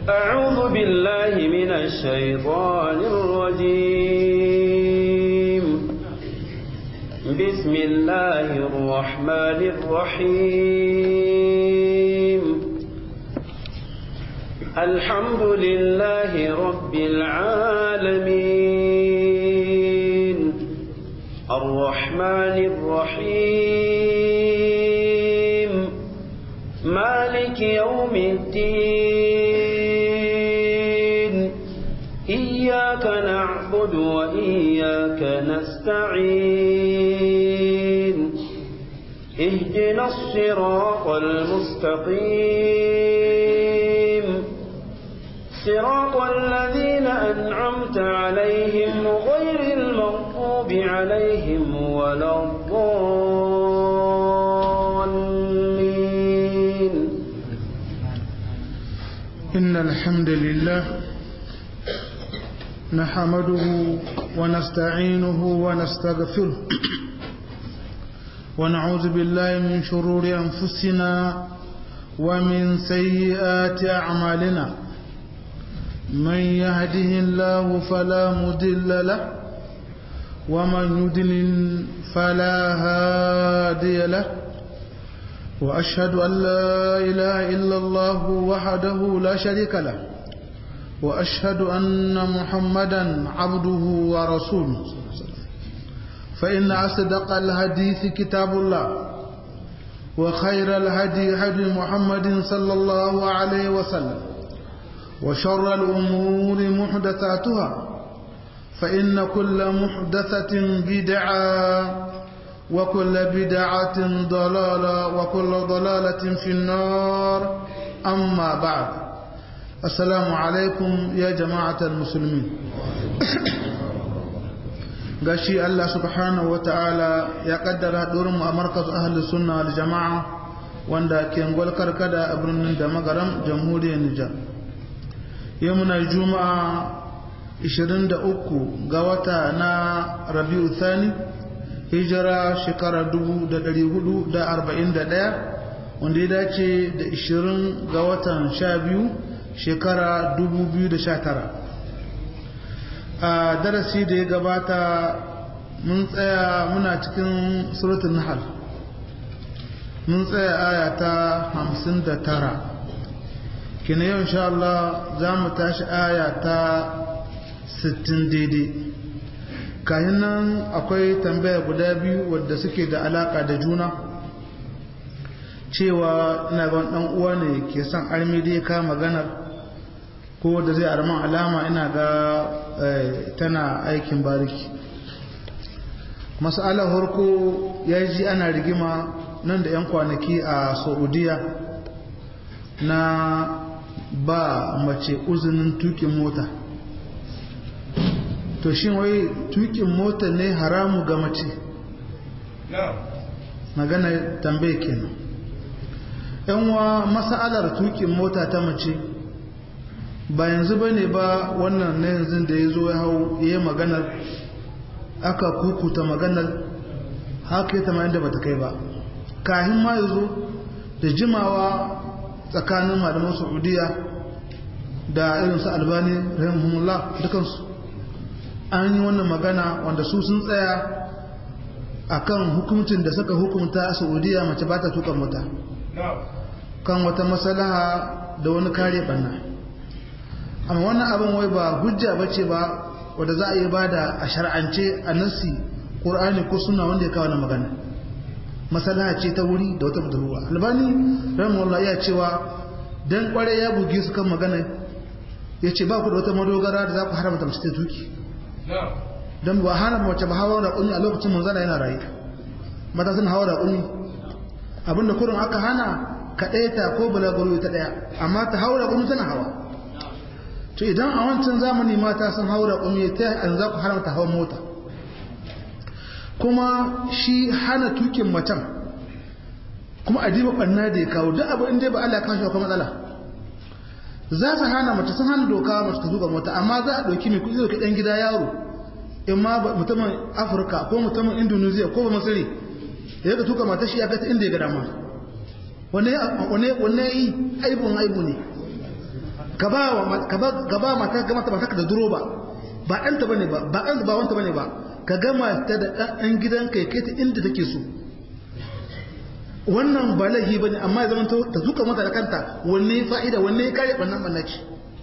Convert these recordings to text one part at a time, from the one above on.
أعوذ بالله من الشيطان الرجيم بسم الله الرحمن الرحيم الحمد لله رب العالمين الرحمن الرحيم مالك يوم الدين إياك نعبد وإياك نستعين اهدنا الصراط المستقيم صراط الذين أنعمت عليهم غير المغضوب عليهم ولا الضالين إن الحمد لله نحمده ونستعينه ونستغفره ونعوذ بالله من شرور أنفسنا ومن سيئات أعمالنا من يهده الله فلا مضل له ومن يضلل فلا هادي له وأشهد أن لا إله إلا الله وحده لا شريك له وأشهد أن محمدا عبده ورسوله فإن أصدق الحديث كتاب الله وخير الهدي هدي محمد صلى الله عليه وسلم وشر الأمور محدثاتها فإن كل محدثة بدعة وكل بدعة ضلالة وكل ضلالة في النار أما بعد السلام عليكم يا جماعة المسلمين gashi Allah subhanahu wata'ala ya kaddara haɗurin mu a markazu ahli sunna wal jama'a wanda ke ngwal karkada a birnin da magaram jamhuriyar Nijar yau muna juma'a 23 ga wata na rabi'u thani hijira shekara 1441 wanda ya dace da 20 ga watan 12 shekara 2019 a darasi da ya gabata mun tsaya muna cikin suratun nahal mun tsaya aya ta 59 kina yau insha Allah za mu tashi aya ta 60 daidai kayan nan akwai tambaya guda biyu wadda suke da alaka da juna cewa ina ga dan uwa ne ke son armi dai ka maganar ko da zai arman alama ina ga tana aikin bariki masala harko ya ji ana rigima nan da 'yan kwanaki a saudiya na ba mace uzinin tukin mota to shin wai tukin mota ne haramu ga mace magana tambaye kenan yan wa masalar tukin mota ta mace ba yanzu ba ne ba wannan na yanzu da ya zo ya hau ya yi maganar aka kukuta maganar haka ya tamayin da bata kai ba kahin ma ya zo da jimawa tsakanin malaman saudiya da irinsu albani rahimahumullah dukansu an yi wannan magana wanda su sun tsaya a kan hukuncin da suka hukunta a saudiya mace ba ta tuka mota kan wata masalaha da wani kare banna amma wannan abin wai ba hujja ba ce ba wadda za a yi ba da a shar'ance a nassi ƙur'ani ko suna wanda ya kawo na magana masalaha ce ta wuri da wata budurwa albani rahimahullah ya cewa dan kware ya buge su kan magana ya ce ba ku da wata madogara da za ku haramta mace ta tuki don ba hana mace ba hawa da kunni a lokacin manzana yana rayu mata sun hawa da kunni abinda kurin aka hana ka ɗaya ta ko balaguro ta ɗaya amma ta hawa da kunni tana hawa to idan a wancan zamani mata sun hawa da kunni ta an za ku haramta hawan mota kuma shi hana tukin macen kuma a diba ɓanna da ya kawo duk abu inda ba Allah ya kawo shi matsala za su hana mace sun hana doka mace ta zuga mota amma za a ɗauki mai kuɗi ɗauki ɗan gida yaro in ma mutumin afirka ko mutumin indonesia ko ba masiri ya ga tuka mata shi ya kai ta inda ya ga dama wane yi aibun aibu ne ka ba mata ga mata mata da duro ba ba ɗanta bane ba ba ɗanta ba wanta bane ba ka gama ta da ɗan gidanka ya kai ta inda take so wannan ba laifi bane amma ya zama ta zuka mata da kanta wanne fa'ida wanne ya kare ɓannan ɓannaci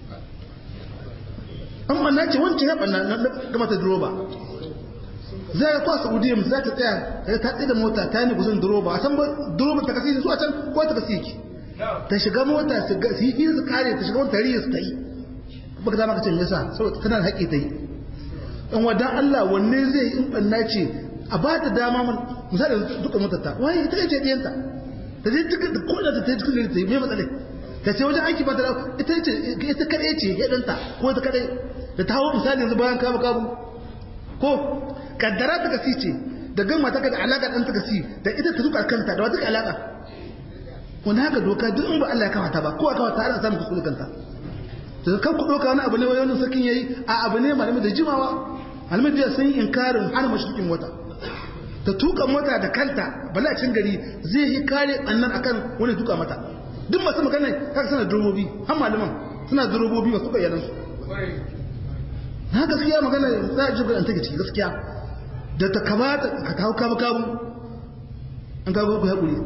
an ɓannaci wancan ya ɓanna na gama ta duro ba za ka kwa saudiya za ta tsaya ta tsaye da mota ta yi kusan duro ba a san ba duro ta kasi su a can ko ta kasi ki ta shiga mota su yi hira su kare ta shiga wata riya su ta yi baka dama ka ce me yasa saboda tana da haƙƙi ta yi in wadan Allah wanne zai in banna ce a ba ta dama mun misali duka motarta waye ita ce diyanta ta je duka da ko da ta yi cikin ta yi me matsale ta ce wajen aiki ba ta ita ce ita kadai ce ya danta ko ita kadai da ta hawo misali yanzu bayan kabu kabu ko kaddara ta kasi ce da gama ta da alaka dan ta kasi da ita ta zuka kanta da wata alaka wanda haka doka duk in ba Allah ya kawata ba ko aka kawata ana samun kuskure kanta to kan ku doka wani abu ne wani sakin yayi a abu ne malami da jimawa malami da sun yi inkarin hana mashrikin wata ta tuka mota da kanta balacin gari zai yi kare annan akan wani tuka mata duk masu magana kaka suna durobobi har malaman suna durobobi masu bayanan su na gaskiya magana za a ji an take ciki gaskiya da ta kamata ka kawo kabu kabu an kawo ku haƙuri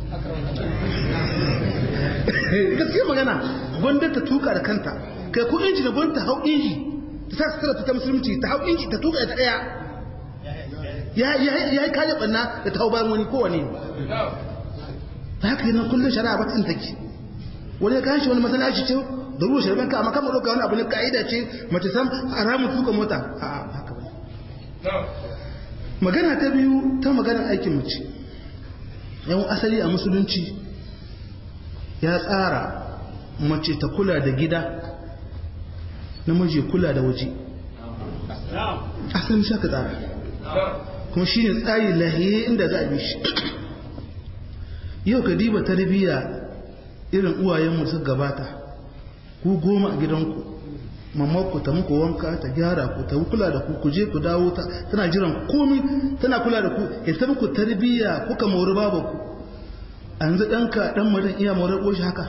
gaskiya magana gwanda ta tuka da kanta kai ko inji da gwanda ta hau inji ta sa sutura ta musulunci ta hau inji ta tuka ta ɗaya ya yi kayan ɓanna da ta hau bayan wani kowane ta haka yi nan kullum shari'a ba tsin take wani ya kayan shi wani masalaci ce da ruwa shari'a ka amma kama ɗauka wani abu ne ka'ida ce mace sam a ramin tuka mota a haka ba magana ta biyu ta maganar aikin mace yawan asali a musulunci ya tsara mace ta kula da gida namiji kula da waje asalin shaka tsara kuma shi ne tsari lahiye inda za a bi shi yau ka diba tarbiyya irin uwayenmu suka gabata ku goma a gidanku mamma ta muku wanka ta gyara ku ta kula da ku ku je ku dawo ta tana jiran komi tana kula da ku ya ta muku tarbiyya kuka mori babu ku a yanzu ɗanka ɗan marin iya morar ƙoshi haka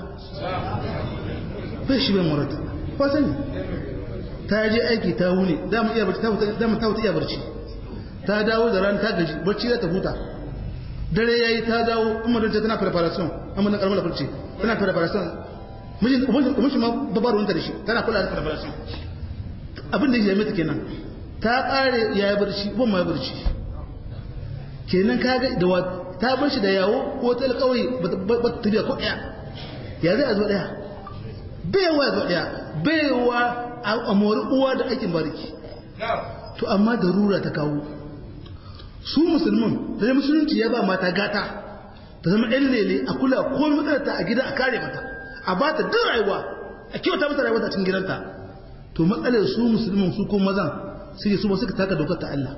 bai shi bai morar ba sani ta je aiki ta wuni dama iya barci dama ta wuta iya barci ta dawo da ran ta gaji barci ya ta huta dare yayi ta dawo umar ta tana preparation amma na karamar barci tana preparation mijin ubangiji ma babar wanda da shi tana kula da preparation abin da ya mata kenan ta kare ya yi barci ban ma ya barci kenan kaga da ta bar shi da yawo ko ta alƙawari ba ta tafiya ko ɗaya ya zai a zo ɗaya baiwa ya zo ɗaya baiwa a mori uwa da aikin bariki to amma da rura ta kawo su musulmin da musulunci ya ba mata gata ta zama ɗan lele a kula ko matsalarta a gida a kare mata a ba ta duk rayuwa a kyauta mata rayuwa ta cikin gidanta to matsalar su musulmin su ko mazan suke su ba suka taka dokar ta Allah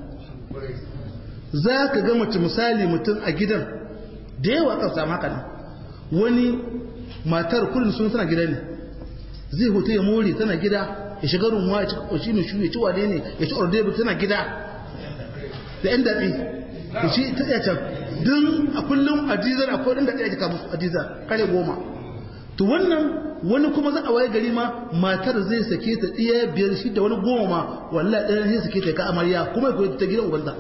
za ka ga mace misali mutum a gidan da yawa kan samu haka nan wani matar kullum sun tana gida ne zai hoto ya more tana gida ya shiga rumuwa ya ci kwashi mai shu ya ci wane ne ya ci ordebu tana gida da yan daɗi ya ci ta iya can don a kullum ajizar a kodin da ɗaya jika musu ajizar kare goma to wannan wani kuma za a waye gari ma matar zai sake ta ɗaya biyar shi da wani goma ma wallahi ɗaya zai sake ta ka amarya kuma ya koyi ta gidan ubanta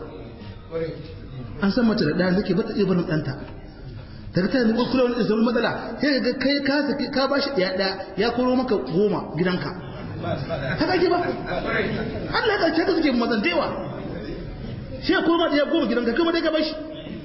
an san mace da ɗaya take bata iya barin ɗanta daga ta yanzu kula wani isamun matsala sai ga kai ka saki ka bashi ɗaya ɗaya ya koro maka goma gidanka haka ake ba Allah ka ce ka suke mazan dewa shi ya koro ma ɗaya goma gidanka kuma dai ka bashi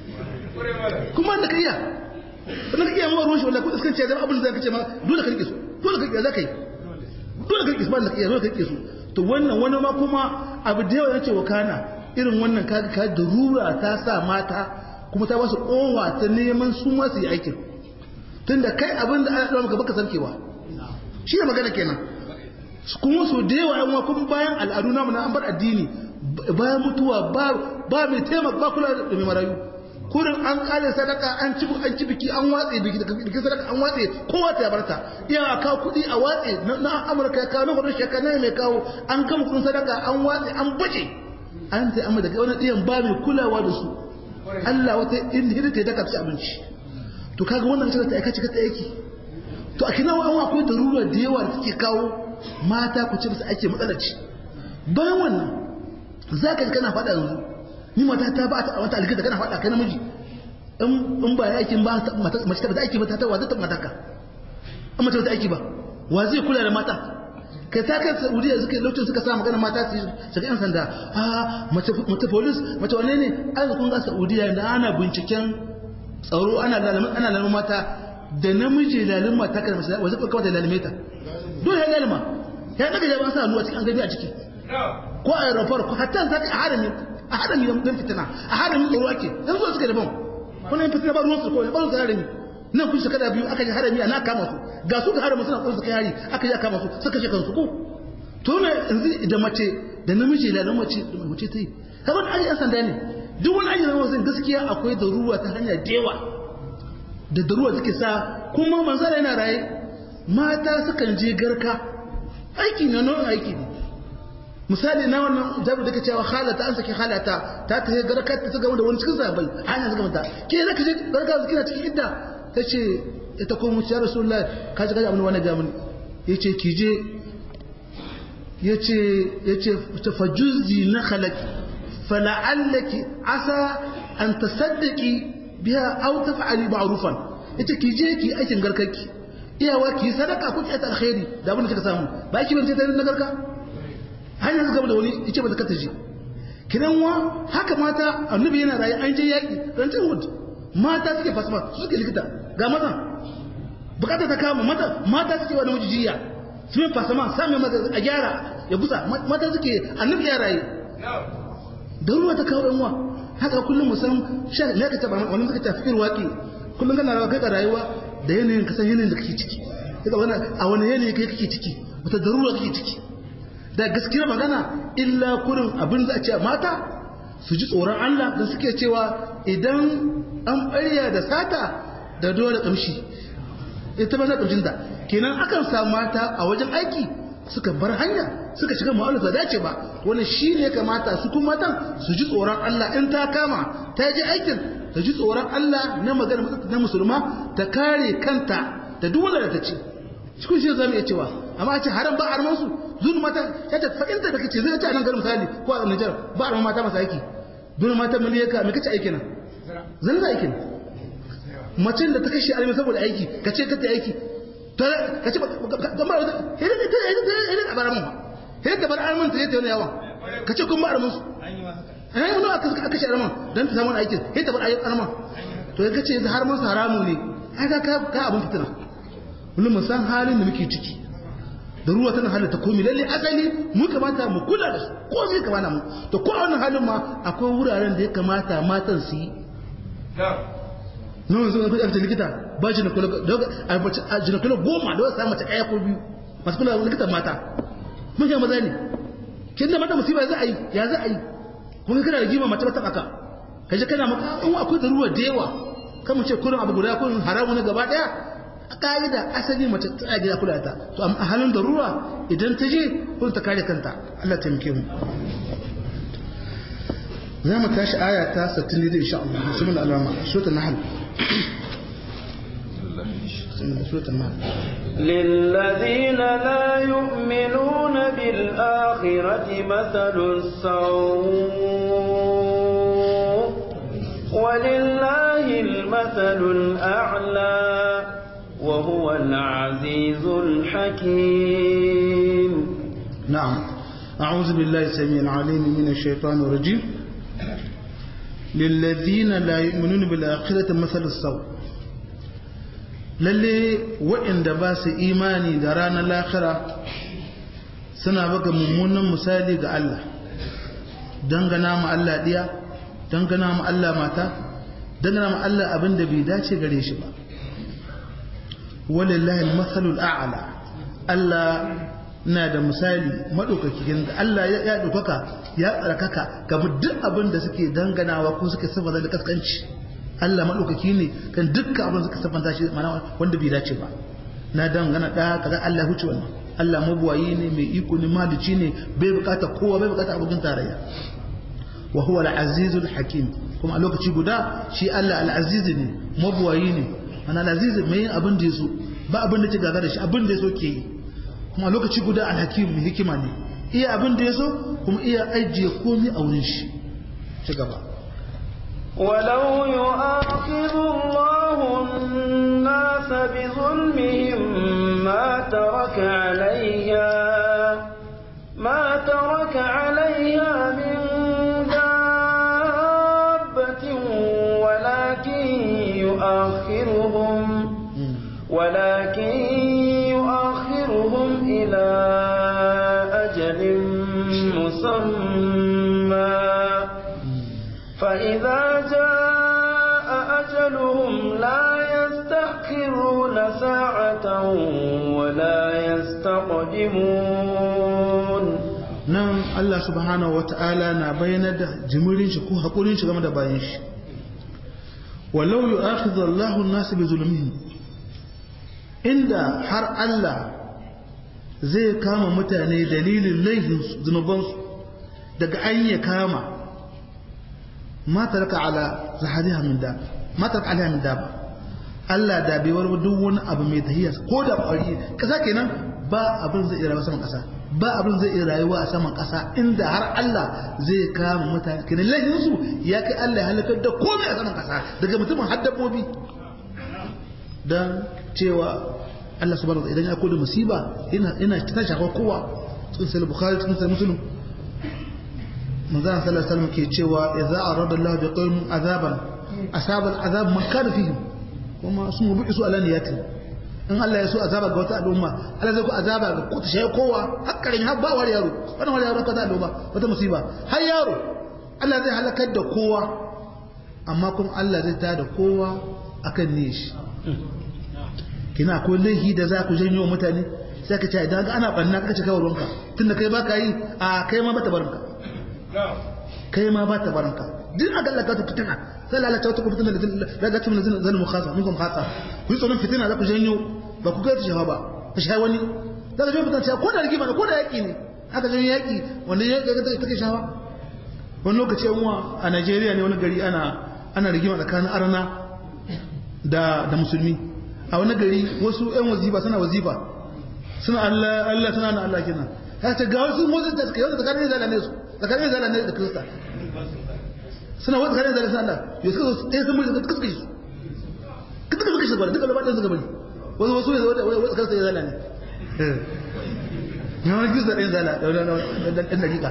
kuma da ka iya sannan ka iya mawa ruwan shi wallahi ko iskanci ya zama abin da ka ce ma dole ka rike su dole ka rike za ka yi dole ka rike su ba da ka iya dole ka rike su to wannan wani ma kuma abu da yawa ya ce wa kana irin wannan kaga ka da rura ta sa mata kuma ta basu kowa ta neman su ma su yi aikin tunda kai abin da ana maka baka sarkewa shi ne magana kenan kuma so da yawa yan kuma bayan al'adu namu na an bar addini bayan mutuwa ba ba mai taimaka ba kula da mai marayu kurin an kare sadaka an ci an ci biki an watse biki biki sadaka an watse kowa ta barta iya ka kudi a watse na Amurka ya kawo na hudu shekara mai kawo an kama kudin sadaka an watse an baje an ta amma daga wani ɗiyan ba mai kulawa da su Allah wata inda hidda ta daka ci abinci to kaga wannan shi ta aika cika ta aiki to a kina wa'an akwai darura da yawa da take kawo mata ku ce musu ake matsalaci bayan wannan za ka ji kana faɗa yanzu ni mata ta ba ta wata alkita kana faɗa kai namiji in ba ya aikin ba mace ta ba ta aiki ba ta ta wa zata mata ka an mace ba ta aiki ba wa zai kula da mata kai ta kai saudiya suka lokacin suka sa magana mata su shiga yan sanda a mace mace police mace wane ne an kun ga saudiya da ana binciken tsaro ana lalamin ana lalamin mata da namiji lalin mata kan mace wa zai kawai da lalime ta dole ya lalima ya daga jaban sa hannu a cikin an gani a ciki ko a aeroport ko hatta za ka a harami a harami don fitina a harami tsoro ake yanzu suka daban wani yin fitina ba ruwan su ko ba ruwan su harami nan kun shekara biyu aka ji harami ana kama su ga su ga harami suna kunsu kai hari aka ji kama su suka shi kansu ko to ne yanzu da mace da namiji da mace da mace ta yi kaga wani aji sanda ne duk wani aji na wasu gaskiya akwai da ruwa ta hanya dewa da da ruwa take sa kuma manzara yana raye mata sukan je garka aiki na nan aiki ne misali na wannan jabi da ke cewa halata an saki halata ta ta garka ta gama da wani cikin zabai hanya suka mata ke zaka je garka kina cikin idda ta ce ita ko mu ya rasulullah ka ji gaji abin wani gamin ya ce ki je ya ce ya ce ta fajuzi na halaki fala'allaki asa an ta saddaki biya au ta fa'ali ma'rufan ya ce ki je ki aikin garkarki iyawa ki sadaka ko ki ta alkhairi da abin da kika samu ba ki bance ta na garka hanyar su gaba da wani ya ce ba ta kata je kidan wa haka mata annabi yana rayu an je yaki rancin wood mata suke fasma su suke likita ga mazan bukata ta kama mata mata suke wa namiji jiya su yi fasama sami mata a gyara ya gusa mata suke annabi ya rayu da ruwa ta kawo yanwa haka kullum musan sha ne ka taba wani suka tafi irwaki kullum kana rawa kai ka rayuwa da yanayin kasan yanayin da kake ciki kaga wani a wani yanayi kai kake ciki wata darura kake ciki da gaskiyar magana illa kurin abin da a ce mata su ji tsoron Allah da suke cewa idan an ɓarya da sata da dole ƙamshi ita ba za ƙamshinta kenan akan samu mata a wajen aiki suka bar hanya suka shiga ma'aunar da dace ba wani shi ne kamata su kuma matan su ji tsoron Allah in ta kama ta ji aikin ta ji tsoron Allah na magana na musulma ta kare kanta da duk wanda ta ce cikin shi zamu iya cewa amma a ce haram ba arman su zunu mata ya ta fa'inta da kace zai ce a nan garin misali ko a Nijar ba arman mata masu aiki dole mata miliyaka me kace aiki nan zan za aikin macen da ta kashe alimi saboda aiki ka ce kata aiki ka ce gama da hidin ta hidin a bar mun hidin ta bar almin ta yata yawan ka ce kun ba almin su eh wani aka aka kashe almin dan ta samu aikin hidin ta bar almin to ya kace har mun haramu ne ai ka ka abun fitina kullum mu san halin da muke ciki da ruwa tana halatta komai lalle asali mu kamata mu kula da su komai kamata mu to ko a wannan halin ma akwai wuraren da ya kamata matan su yi nan zuwa kuɗi likita ba jinakula goma da wasu mace ɗaya ko biyu masu kula likita mata mun yi maza ne kin da mata musiba za a yi ya za a yi kuma kana da jima mace ba taɓa ka ka je kana maka in akwai da ruwa da yawa kan mu ce kurin abu guda kurin haramu na gaba ɗaya a ƙa'ida asali mace ta gida kula ta to a halin da ruwa idan ta je kurin ta kare kanta Allah taimake mu za mu tashi aya ta 60 da insha Allah bismillah alama suratul nahl للذين لا يؤمنون بالآخرة مثل السوء ولله المثل الأعلى وهو العزيز الحكيم نعم أعوذ بالله السميع العليم من الشيطان الرجيم للذين لا يؤمنون بالآخرة مثل السوء lalle waɗanda ba su imani da ranar lahira suna baka mummunan misali ga Allah dangana ma Allah ɗiya dangana ma Allah mata dangana ma Allah abin da bai dace gare shi ba walillahi al-mathalul a'la Allah na da misali maɗaukakin da Allah ya ɗaukaka ya tsarkaka kamar duk abin da suke danganawa ko suke sabata da kaskanci Allah maɗaukaki ne kan dukkan abin da suka sabanta shi mana wanda bai dace ba na dangana ɗaya kaza Allah huce wannan Allah mabuwayi ne mai iko ne malici ne bai bukata kowa bai bukata abokin tarayya wa huwa al-azizul hakim kuma a lokaci guda shi Allah al-aziz ne mabuwayi ne mana al-aziz mai yin abin da yaso ba abin da ke gaga da shi abin da ya so ke yi kuma lokaci guda alhakim mai hikima ne iya abin da ya so kuma iya ajiye komi a wurin shi ci gaba ولو يؤاخذ الله الناس بظلمهم ما ترك عليها ما ترك عليها من دابة ولكن يؤخرهم ولكن يؤخرهم إلى أجل مسمى فإذا جاء أجلهم لا يستأخرون ساعة ولا يستقدمون nan Allah subhanahu wata'ala na bayyana da jimirin shi ko haƙurin shi game da bayan shi walau yu'akhidhu Allahu an-nas bi zulmihim inda har Allah zai kama mutane dalilin laifin zunubansu daga an ya kama ma taraka ala zahariha min da ma taraka alaiha min da Allah da bai warwa duk wani abu mai tahiyya ko da kwari kasa kenan ba abin zai iya rayuwa saman kasa ba abin zai iya rayuwa a saman kasa inda har Allah zai kama mutane kenan laifin su ya kai Allah ya halakar da komai a saman kasa daga mutumin har dabbobi dan cewa Allah subhanahu wa ta'ala idan ya koda musiba ina ina ta shafa kowa cikin sahih bukhari cikin sahih muslim manzo sallallahu alaihi wasallam ke cewa idza arada Allah bi qaumin azaban asaba al'azab man kana fihim kuma sun bi su alaniyati in Allah ya so azaba ga wata al'umma Allah zai ku azaba ga ku shi kowa hakkarin har ba wani yaro wannan wani yaro ka ta al'umma wata musiba har yaro Allah zai halakar da kowa amma kuma Allah zai tada kowa akan ne shi kina akwai laifi da za ku janyo mutane sai ka ce idan ga ana banna ka ce kawai ruwanka tunda kai ba ka yi a kai ma ba ta barinka kai ma ba ta barinka duk a gallaka ta fitina sai lalata wata fitina da ga cikin zan zan mukhasa minkum khasa ku yi tsoron fitina za ku janyo ba ku ga ta shawa ba ta shawa wani za ka janyo fitina cewa ko da rigima ne ko da yaƙi ne aka janyo yaƙi wanda ya ga take shawa wani lokaci yan uwa a Najeriya ne wani gari ana ana rigima tsakanin arna da da musulmi a wani gari wasu yan wazifa suna wazifa suna Allah Allah suna na Allah kenan ya ce ga wasu motsin da suka yi wanda tsakanin zala ne su tsakanin zala ne da kirista suna wata tsakanin zala suna Allah ya suka zo ɗaya sun mulki suka suka shi suka suka shi gwada duka labarin suka bari wasu wasu ne wata wata kirista ya zala ne ya wani kirista ɗayan zala da ɗan dakika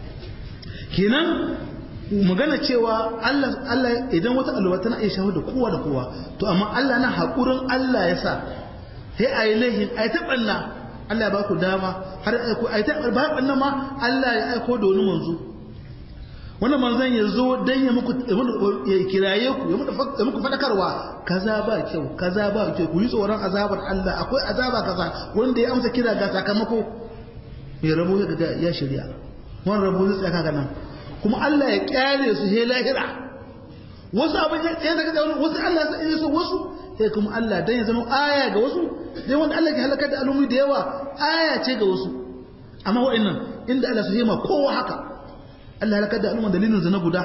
kenan magana cewa Allah idan wata alwa tana iya shawar da kowa da kowa to amma Allah na haƙurin Allah ya sa sai a yi laihin a yi taɓanna Allah ya ba ku dama har a yi taɓanna ma Allah ya aiko da wani manzo wannan manzon ya zo don ya muku ya kiraye ku ya muku faɗakarwa kaza ba kyau kaza ba kyau ku yi tsoron azabar Allah akwai azaba kaza wanda ya amsa kira ga sakamako mai rabo ya ya shirya wani rabo zai tsaka nan kuma Allah ya kyale su he lahira wasu abin ya daga da wasu Allah ya so wasu sai kuma Allah dan ya zama aya ga wasu dai wanda Allah ke halakar da al'ummi da yawa aya ce ga wasu amma wa'annan inda Allah su hima kowa haka Allah halakar da al'umma dalilin zina guda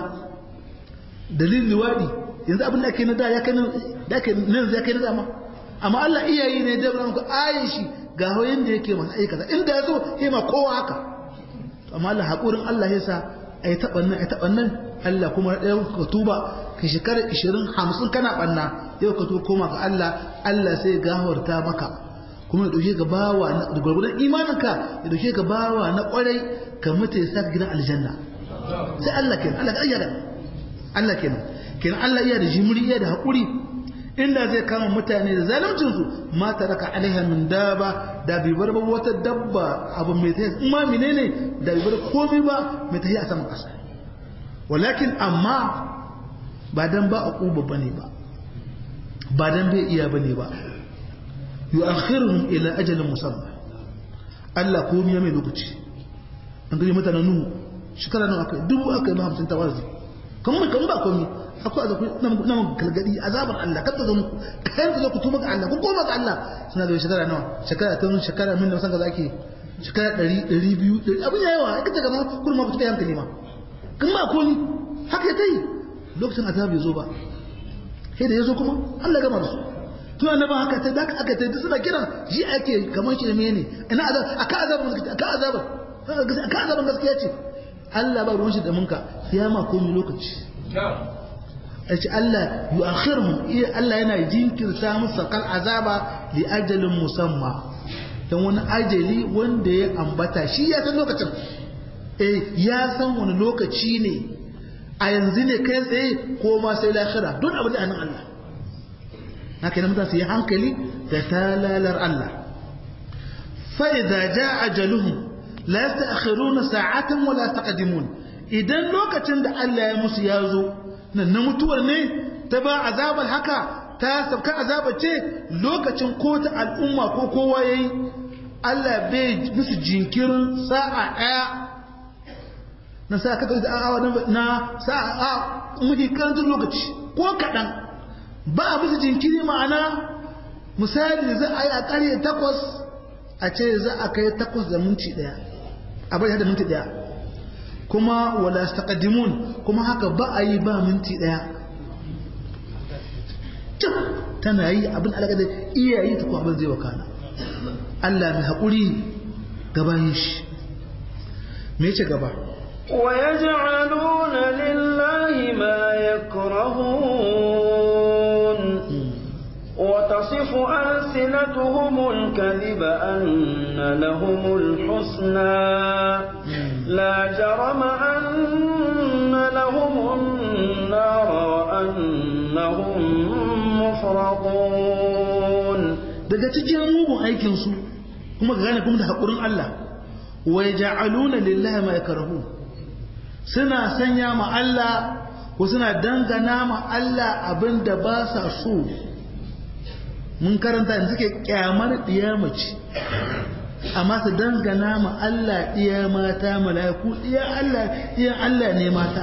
dalilin liwadi yanzu abin da ake na da ya kai da ake nan ya kai na dama amma Allah iyayi ne da muku ayin shi ga hoyin da yake masa aikata inda ya so hima kowa haka amma Allah hakurin Allah ya sa ai taɓa nan ai taɓa nan Allah kuma ɗaya ka tuba ka shekara 20 50 kana ɓanna yau ka tuba koma ga Allah Allah sai ya gafarta maka kuma ya dauke ka bawa da gurgurdan imaninka ya dauke ka bawa na kwarai ka mutu ya saka gidan aljanna sai Allah kenan Allah ka ayyana Allah kenan kenan Allah iya da jimri iya da hakuri inda zai kama mutane da zaluncin su ma taraka alaiha min daba da bai bar ba wata dabba abu mai tafiya in ma menene da bai bar komai ba mai tafiya a saman ƙasa walakin amma ba dan ba a ƙuba bane ba ba dan bai iya bane ba yu'akhiruhum ila ajalin musamma Allah komai ya mai lokaci an gani mutanen nuhu shekara nan akai dubu akai ba hamsin tawazi kan kan ba komai akwai azabu na mun galgadi azabar Allah kada zo muku kayan ku zo ku tuba ga Allah ku koma ga Allah suna da shekara nawa shekara ta shekara min da san ga zaki shekara 100 200 abin yayi wa kace ga kun ma fita hankali ma kan ba komai haka tai lokacin azabu ya zo ba sai da ya zo kuma Allah gama da su tun annaba haka ta da aka ta suna kiran ji ake kamar shirme ne ina azab aka azab aka azab aka azab gaskiya ce Allah ba ruwan shi da munka ya ma komai lokaci yace Allah yu'akhiruhum Allah yana jinkirta musu kal azaba li ajalin musamma dan wani ajali wanda ya ambata shi ya san lokacin eh ya san wani lokaci ne a yanzu ne kai tsaye ko ma sai lahira don abin da anan Allah haka nan mutane su yi hankali da talalar Allah fa idza jaa ajaluhum la yasta'khiruna sa'atan wa la taqdimun idan lokacin da Allah ya musu ya zo nan na mutuwar ne ta ba azabar haka ta sabka azabar ce lokacin ko ta al'umma ko kowa yayi Allah bai musu jinkirin sa'a daya na sa ka da awa na sa'a muke karantun lokaci ko kaɗan ba a musu jinkiri ma'ana misali za a yi a ƙarye takwas a ce za a kai takwas da minti ɗaya a bari da minti ɗaya kuma wala taqaddimun kuma haka ba a yi ba minti ɗaya cik tana yi abin alaƙa da iyayi ta kuma abin zai wakana Allah mai haƙuri gabayin shi me ce gaba ويجعلون لله ما يكرهون وتصف ألسنتهم الكذب أن لهم الحسنى لا جرم أن لهم النار وأنهم مفرطون daga cikin mugun aikinsu kuma ga gane kuma da haƙurin Allah wa yaj'aluna lillahi ma yakrahu suna sanya ma Allah ko suna dangana ma Allah abinda ba sa so mun karanta yanzu suke kyamar mace amma su dangana ma Allah ɗiya mata mala'iku ɗiya Allah ɗiya Allah ne mata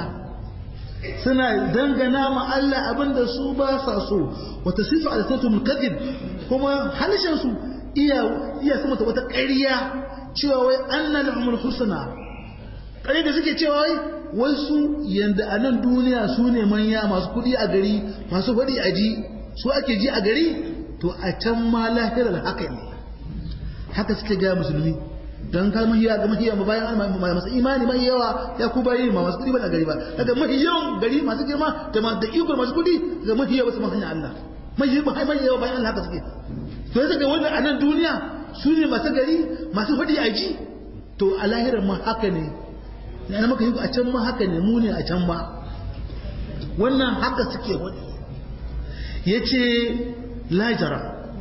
suna dangana ma Allah abinda su ba sa so wata sifa alisatul kadhib kuma halishin su iya iya sama wata ƙarya cewa wai anna lahumul husna ƙarya da suke cewa wai wai su yanda a nan duniya su ne manya masu kuɗi a gari masu faɗi a ji su ake ji a gari to a can ma lahirar haka ne haka suke gaya musulmi don ka mahiya ga mahiya ma bayan masu imani mai yawa ya ku bayi ma masu kudi ba a gari ba daga mahiyan gari masu girma da da iko masu kudi ga mahiya wasu mahanya Allah mahiya ba mai yawa bayan Allah haka suke to yasa ga wannan a nan duniya su ne masu gari masu fadi a ji to a lahirar ma haka ne na maka yi a can ma haka ne mu ne a can ba wannan haka suke wani yace lajara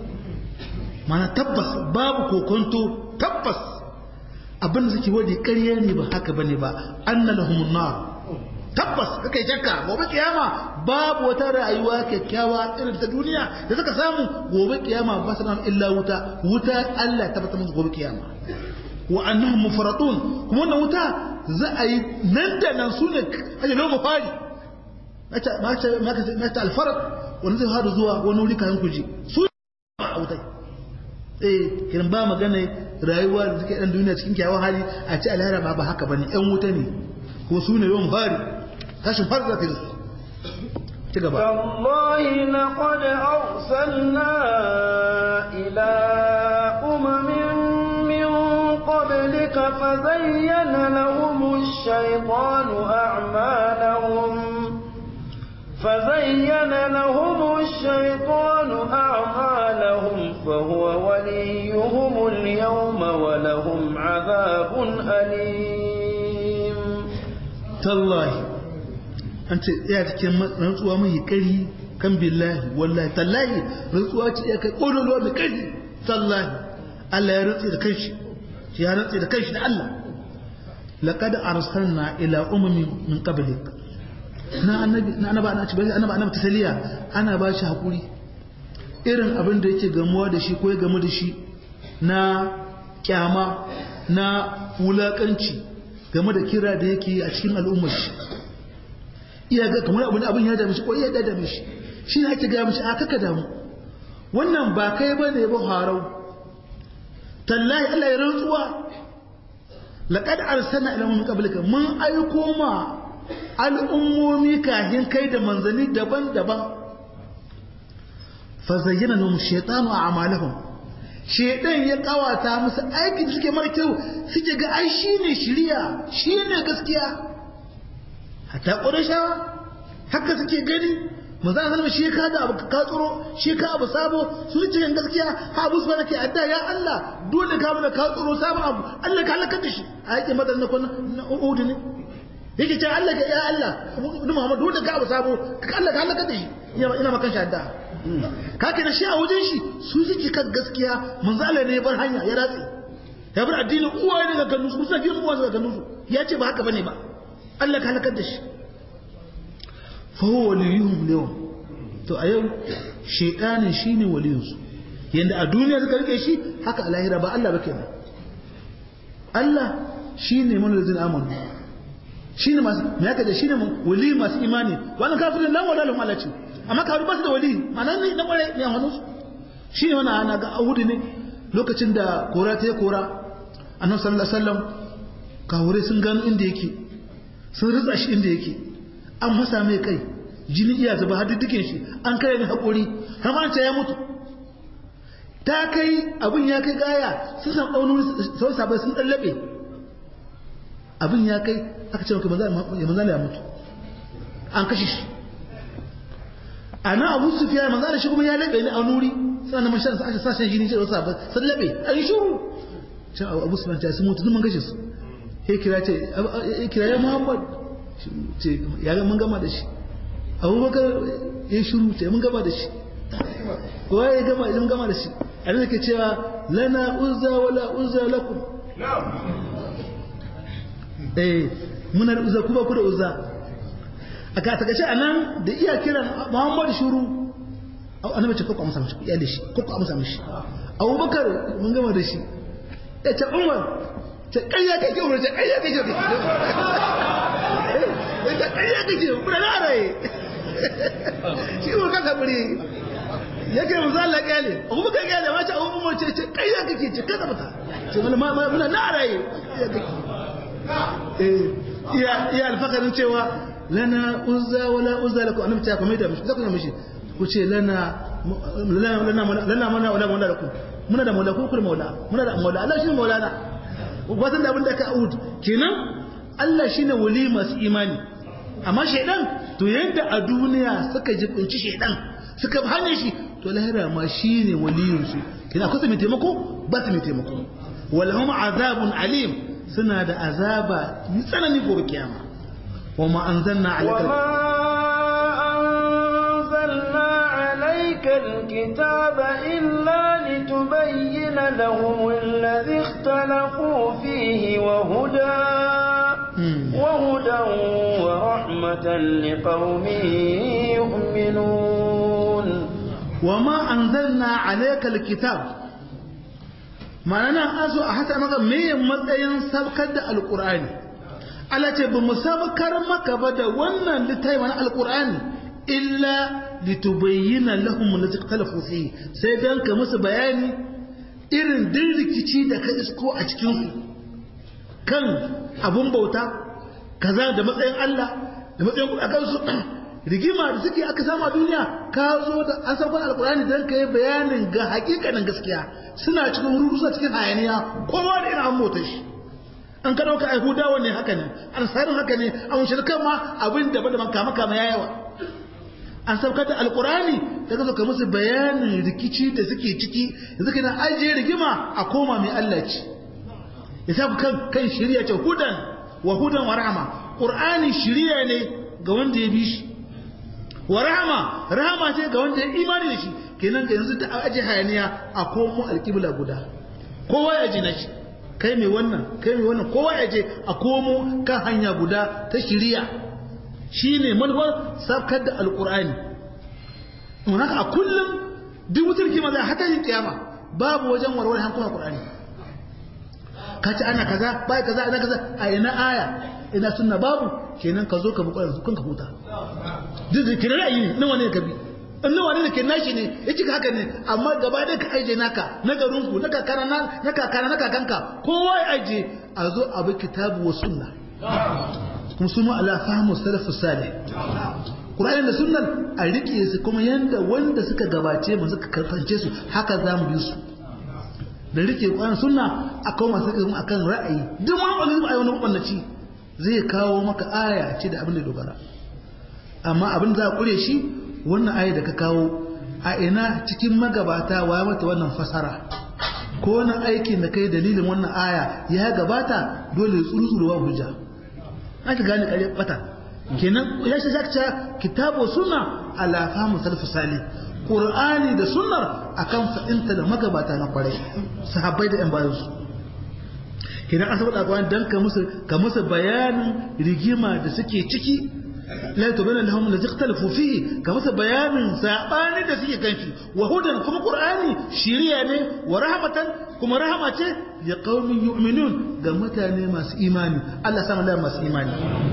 mana tabbas babu kokonto tabbas abin da suke wadi ƙarya ne ba haka bane ba anna lahumun nar tabbas kake shakka gobe kiyama babu wata rayuwa kyakkyawa irin ta duniya da suka samu gobe kiyama ba su illa wuta wuta Allah ta bata musu gobe kiyama wa annahum mufradun kuma wannan wuta za a yi nan da nan sune aje lomo fari mata mata mata alfarq wani zai hadu zuwa wani wuri kayan kuji su a wutai eh kiran ba magana rayuwa da suke dan duniya cikin kyawun hali a ci alhara ba ba haka bane yan wuta ne ko su ne yawan fari tashin fari za ta yi ci gaba والله لقد أرسلنا إلى أمم من قبلك فزين لهم الشيطان أعمالهم فزين لهم الشيطان أعمالهم فهو وليهم اليوم ولهم عذاب أليم تالله أنت يا cikin rantsuwa mai kari kan billahi wallahi tallahi rantsuwa ce ya kai kololuwa mai kari tallahi Allah ya rantsi da kanshi ya rantsi da kanshi da Allah laqad arsalna ila umamin min qablik na annabi na annaba ana ci annaba annaba tasaliya ana ba shi hakuri irin abin da yake gamuwa da shi ko ya gamu da shi na kyama na wulakanci game da kira da yake a cikin al'ummar shi iya ga kamar abin abin ya dame shi ko iya da dame shi shi ne ake gaya mishi a kaka damu wannan ba kai ba ne ba harau tallahi Allah ya rantsuwa laqad arsalna ila min qablika mun aiko ma al'ummomi kahin kai da manzanni daban-daban fa zayyana lahum shaytanu a'malahum shaytan ya kawata musu aikin suke mara kyau suke ga ai shine shiriya shine gaskiya hatta qurayshawa haka suke gani manzo Allah shi ka da abu ka tsoro shi ka abu sabo su ce gaskiya ha abu su ke adda ya Allah dole ka mana ka tsoro sabo abu Allah ka halaka da shi a yake madan na kun Uhud ne yake ce Allah ya Allah Muhammad dole ka abu sabo ka Allah ka halaka da shi ina makan shi adda ka kana shi a wajen shi su suke kan gaskiya manzo Allah ne ya bar hanya ya ratse ya bar addinin uwa ne ga ganu su kusa gidan uwa ga ganu su ya ce ba haka bane ba Allah ka halakar da shi fa huwa waliyuhum yawm to a yau shaytanin shine waliyinsu yanda a duniya suka rike shi haka a lahira ba Allah ba kenan Allah shine mun lazin amanu shine masu me yaka da shine wali masu imani wannan kafirin lan wala lahum alaci amma kafir ba su da wali ma'ana ne na kware ne hannun su shine wannan ana ga ahudi ne lokacin da kora ta kora annabi sallallahu alaihi wasallam kawure sun gano inda yake sun ritsa shi inda yake an masa mai kai jini iya zuba har dukkan shi an kai mai haƙuri har ma ya mutu ta kai abin ya kai gaya sun san ɗaunin sau sabai sun ɗan laɓe abin ya kai aka ce maka manzana ya mutu an kashe shi a nan abu su fiya manzana shi kuma ya laɓe ne a nuri suna na mashan sa sashen jini ce da wasu sabai sun laɓe an yi shuru can abu su fiya sun mutu duk mun kashe su ya kira ce ya kira ya muhammad ce ya mun gama da shi abubakar ya shuru ce mun gama da shi kowa ya gama mun gama da shi a nan ke cewa lana uzza wala uzza lakum eh muna da uzza kuma ku da uzza a ka ta gace anan da iya kiran muhammad shuru annabi ce ko amsa mishi ya da shi ko amsa mishi abubakar mun gama da shi ya ce umar ce ƙarya kake umar ce ƙarya kake da ƙarya kake kuna na raye shi ko ka saburi yake mu zalla kyale abu ka kyale ma ta abu mu ce ce ƙarya kake ce kada mata ce mana ma muna na raye eh iya iya alfakarin cewa lana uzza wala uzza lakum annabi ta kuma da mishi zakuna mishi ku ce lana lana lana mana wala wala lakum muna da maula ko kuma maula muna da maula Allah shi maulana watan da abin da ka ud kenan Allah shine wali masu imani amma shaidan to yadda a duniya suka jibinci shaidan suka hane shi to lahira ma shine waliyin su kina kusa mai taimako ba su mai taimako walahum azabun alim suna da azaba mai tsanani gobe kiyama wa ma anzalna alayka أنزلنا عليك الكتاب إلا لتبين لهم الذي اختلفوا فيه وهدى وهدى ورحمة لقوم يؤمنون وما أنزلنا عليك الكتاب ma'ana azo a hata maka me matsayin sabkar da alkur'ani Allah ce ba mu sabkar maka ba da wannan littafi na alkur'ani illa litubayyana lahum allati ikhtalafu fi sai dan ka musu bayani irin din rikici da ka isko a cikin su kan abun bauta kaza da matsayin Allah da matsayin a kansu rigima da suke aka samu a duniya ka zo da an san alkurani dan ka yi bayanin ga hakikanin gaskiya suna cikin rudu suna cikin hayaniya kowa da irin an mota shi an ka dauka ai hudawa ne haka ne an sarin haka ne an shirkan ma abin da bada kama kama ya yawa an saukar da alkurani da ka zo ka musu bayanin rikici da suke ciki da suke na ajiye rigima a koma mai Allah ci ya sa ku kan kan shirya ce hudan wa hudan wa rahama qur'ani shiriya ne ga wanda ya bi shi wa rahama rahama ce ga wanda ya imani da shi kenan ga yanzu ta aje hayaniya a komo alƙibla guda kowa ya ji na shi kai mai wannan kai mai wannan kowa ya je a komo kan hanya guda ta shiriya shine manufar sabkar da alƙur'ani mun haka a kullum duk wutar kima zai hata yin kiyama babu wajen warware hankulan alƙur'ani ka ci ana kaza bai kaza ana kaza a ina aya ina sunna babu kenan ka zo ka bukura su kanka huta duk da kira ra'ayi ne nawa ne ka bi in nawa ne ke nashi ne ya cika haka ne amma gaba da ka aje naka na garinku na kakana na kakana na kakanka kowa ya aje a zo a bi kitabu wa sunna kuma sunu ala fahmu salafu salih Qur'ani da sunnar a rike su kuma yanda wanda suka gabace mu suka karfance su haka za mu bi su da rike Qur'ani sunna akan masu ilimi akan ra'ayi duk wani wani ra'ayi wani mabannaci zai kawo maka aya ce da abin da dogara amma abin da za a kure shi wannan aya da ka kawo a ina cikin magabata wa mata wannan fasara ko wannan aikin da kai dalilin wannan aya ya gabata dole tsuru wa hujja aka gane kare bata kenan ya shi zakta kitabu sunna ala fahmu salaf salih qur'ani da sunnar akan fa'inta da magabata na kwarai sahabbai da yan bayan su kenan an saboda alƙur'ani dan ka musu ka musu bayanin rigima da suke ciki la tubana lahum la ikhtalafu fihi ka musu bayanin sabani da suke kanshi wa hudan kuma qur'ani shiriya ne wa rahmatan kuma rahama ce ya qaumin yu'minun ga mutane masu imani Allah sama da masu imani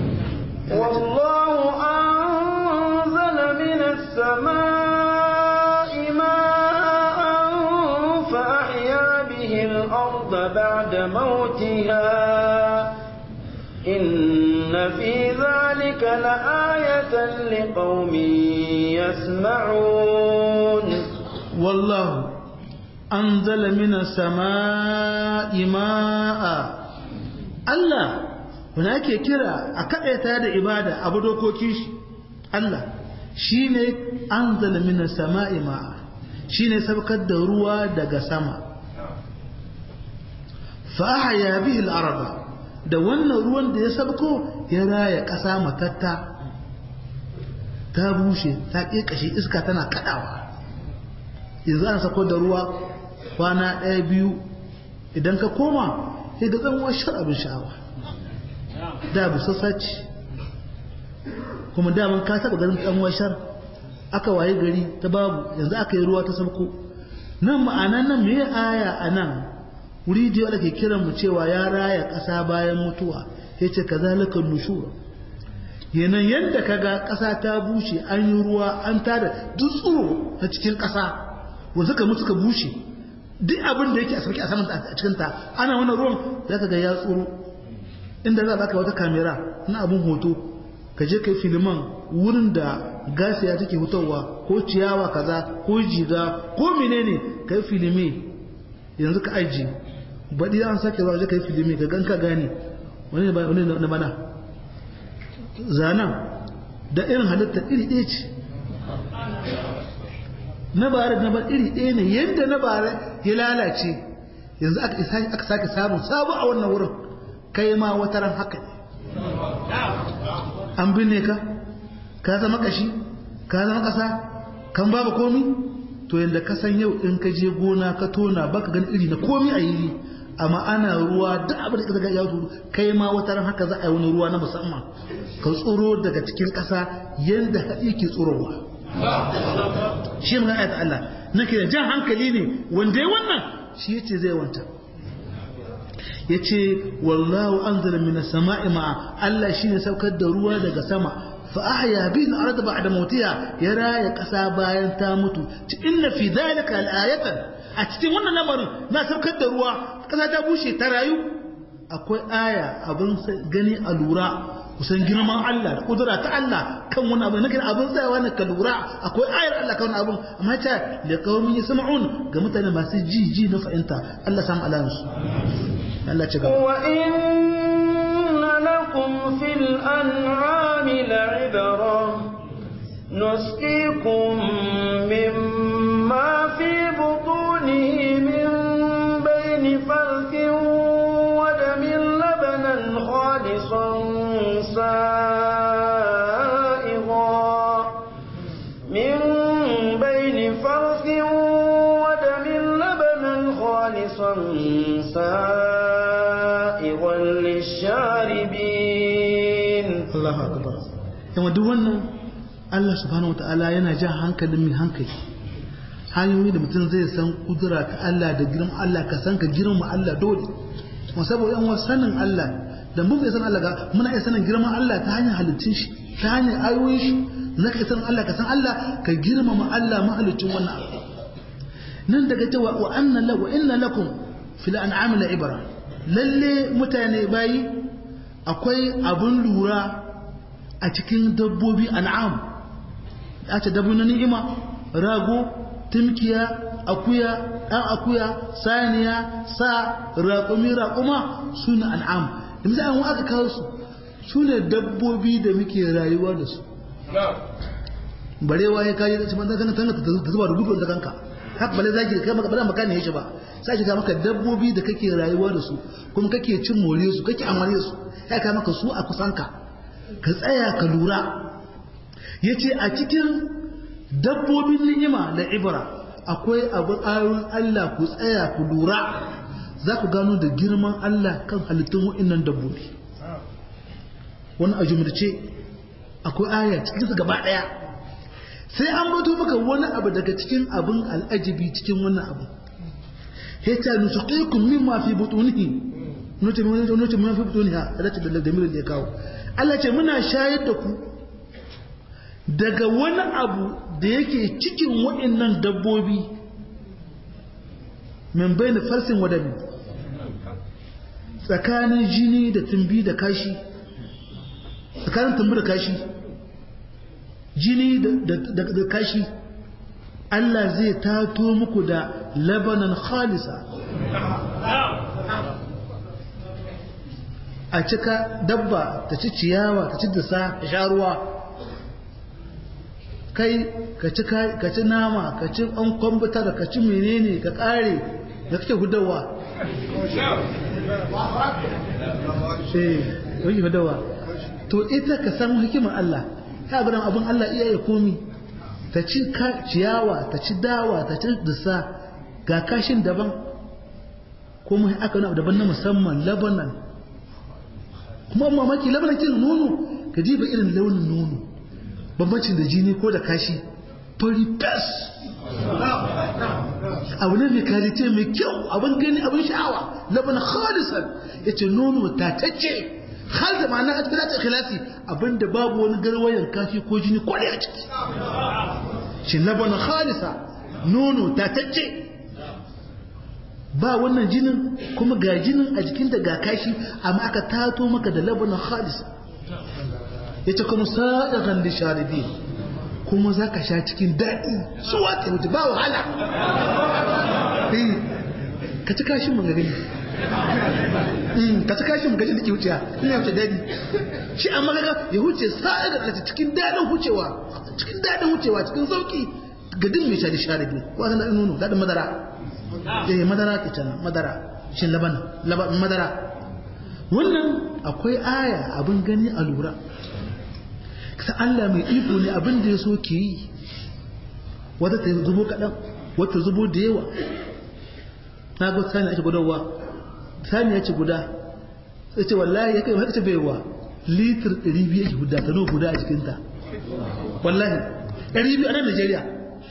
والله أنزل من السماء ماء فأحيا به الأرض بعد موتها إن في ذلك لآية لقوم يسمعون والله أنزل من السماء ماء الله هناك كرا أكأت هذا إبادة أبو دوكوكيش الله شيني أنزل من السماء ماء شيني سبقت دروا دق سما فأحيا به الأرض da wannan ruwan da ya sabko ya raya ƙasa matatta ta bushe ta ƙeƙashe iska tana kaɗawa yanzu an sako da ruwa kwana ɗaya biyu idan ka koma sai ga tsanwar shar abin sha'awa da busassa ce kuma daman ka taɓa ganin tsanwar shar aka waye gari ta babu yanzu aka yi ruwa ta sabko nan ma'ana nan me aya a nan wuri da ke kiran mu cewa ya raya ƙasa bayan mutuwa ya ce ka zalika nushura yanan yadda ka ga ƙasa ta bushe an yi ruwa an tada duk tsoro na cikin ƙasa wanda suka mutu ka bushe duk abin da yake a sarki a saman a cikin ta ana wannan ruwan za ka ga ya tsoro inda za ka wata kamera na abin hoto ka je kai filiman wurin da gasiya take fitowa ko ciyawa kaza ko jiga ko menene kai filime yanzu ka aji baɗi an sake zuwa kai filimi ka gan ka gane wani ne na bana zanen da irin halitta iri ɗaya ce na bare na bar iri ɗaya ne yadda na bare ya lalace yanzu aka sake samun sabu a wannan wurin kai ma wata ran haka ne an binne ka ka zama kashi ka zama ƙasa kan babu komi to yadda ka san yau in ka je gona ka tona baka gan iri na komi a yiri amma ana ruwa duk abin da ka ya tsoro kai ma wata ran haka za a yi wani ruwa na musamman ka tsoro daga cikin ƙasa yadda haɗi ke tsorowa shi ne ayat Allah nake da jan hankali ne wanda ya wannan shi yace zai wanta yace wallahu anzala minas sama'i ma'a Allah shine saukar da ruwa daga sama فأحيا به الأرض بعد موتها يرى يقسى باين تاموت إن في ذلك الآية أتتي وانا نمر ما سبكت دروا قسى تابوشي ترايو أكوي آية أبن غني ألورا kusan girman Allah da kudura ta Allah kan wani abu nake abin tsayawa na ka lura akwai ayar Allah kan abin amma ta da qaumin yasma'un ga mutane masu ji ji na fahimta Allah samu alansu Allah ci gaba wa inna lakum fil an'ami la'ibra نسقيكم مما في بطونه من بين فرث ودم لبنا خالصا سائغا من بين فرث ودم لبنا خالصا سائغا للشاربين الله أكبر يوم دوانا Allah subhanahu wata'ala yana jan hankalin mai hankali hanyoyi da mutum zai san kudura ta Allah da girman Allah ka san ka girma Allah dole kuma saboda yan sanin Allah da mun bai san Allah ga muna iya sanin girman Allah ta hanyar halittun shi ta hanyar ayoyin shi na ka san Allah ka san Allah ka girmama Allah mahalicin wannan abu nan daga cewa wa anna la wa inna lakum fil an'am la ibra lalle mutane bayi akwai abun lura a cikin dabbobi an'am a ce dabbobi na ni'ima rago timkiya akuya ɗan akuya saniya sa raƙumi raƙuma su ne an'am da misali an aka kawo su su ne dabbobi da muke rayuwa da su barewa ya kayi ci banza kana tanga ta zuba da gudu da kanka haka bale zaki kai maka bada maka ne shi ba sai ki ga maka dabbobi da kake rayuwa da su kuma kake cin more su kake amare su ya ka maka su a kusanka ka tsaya ka lura yace a cikin dabbobin ni'ima da ibra akwai abin ayoyin Allah ku tsaya ku lura za ku gano da girman Allah kan halittun wa'innan dabbobi wani a jumurce akwai aya cikin su gaba daya sai an bato maka wani abu daga cikin abin al'ajibi cikin wannan abu ya ta nusuqikum mimma fi butunihi nuce mun nuce mun fi butuniha da da damirin da ya kawo Allah ce muna shayar da ku daga wani abu da yake cikin wa'annan dabbobi min bayna farsin wadami tsakanin jini da tumbi da kashi tsakanin tumbi da kashi jini da kashi Allah zai tato muku da labanan khalisa a cika dabba ta ci ciyawa ta ci dasa ta sha ruwa kai ka ci ka ci nama ka ci an kwambutar ka ci menene ka kare da kake gudawa eh wani gudawa to ita ka san hikimar Allah ta ga abin Allah iya ya komi ta ci ciyawa ta ci dawa ta ci dusa ga kashin daban kuma aka wani daban na musamman labanan kuma mamaki labanan kin nono ka ji ba irin launin nono bambancin da jini ko da kashi fari fes abu ne mai kalite mai kyau abin gani abin sha'awa laban khalisan ya ce nono tatacce har da ma'ana a cikin ikhlasi abinda babu wani garwayan kashi ko jini kwale a ciki shi laban khalisa nono tatacce ba wannan jinin kuma ga jinin a jikin da ga kashi amma aka tato maka da laban khalisa ya ce kuma sa'iran da sharibi kuma za ka sha cikin daɗi su wata wuce ba wahala ka ci kashin mu gani ka ci kashin mu gani da ke wuciya ina wuce daɗi shi an magaga ya wuce sa'iran da cikin daɗin wucewa cikin daɗin wucewa cikin sauƙi ga din mai shari sharibi ko san daɗin nono daɗin madara eh madara ke can madara shi laban laban madara wannan akwai aya abin gani a lura ta Allah mai iko ne abin da ya so ke yi wata ta zubo kaɗan wata zubo da yawa na ga sani ake gudawa sani ya ce guda sai ce wallahi ya kai haka ce baiwa litir 200 yake guda ta guda a jikinta wallahi 200 a nan Najeriya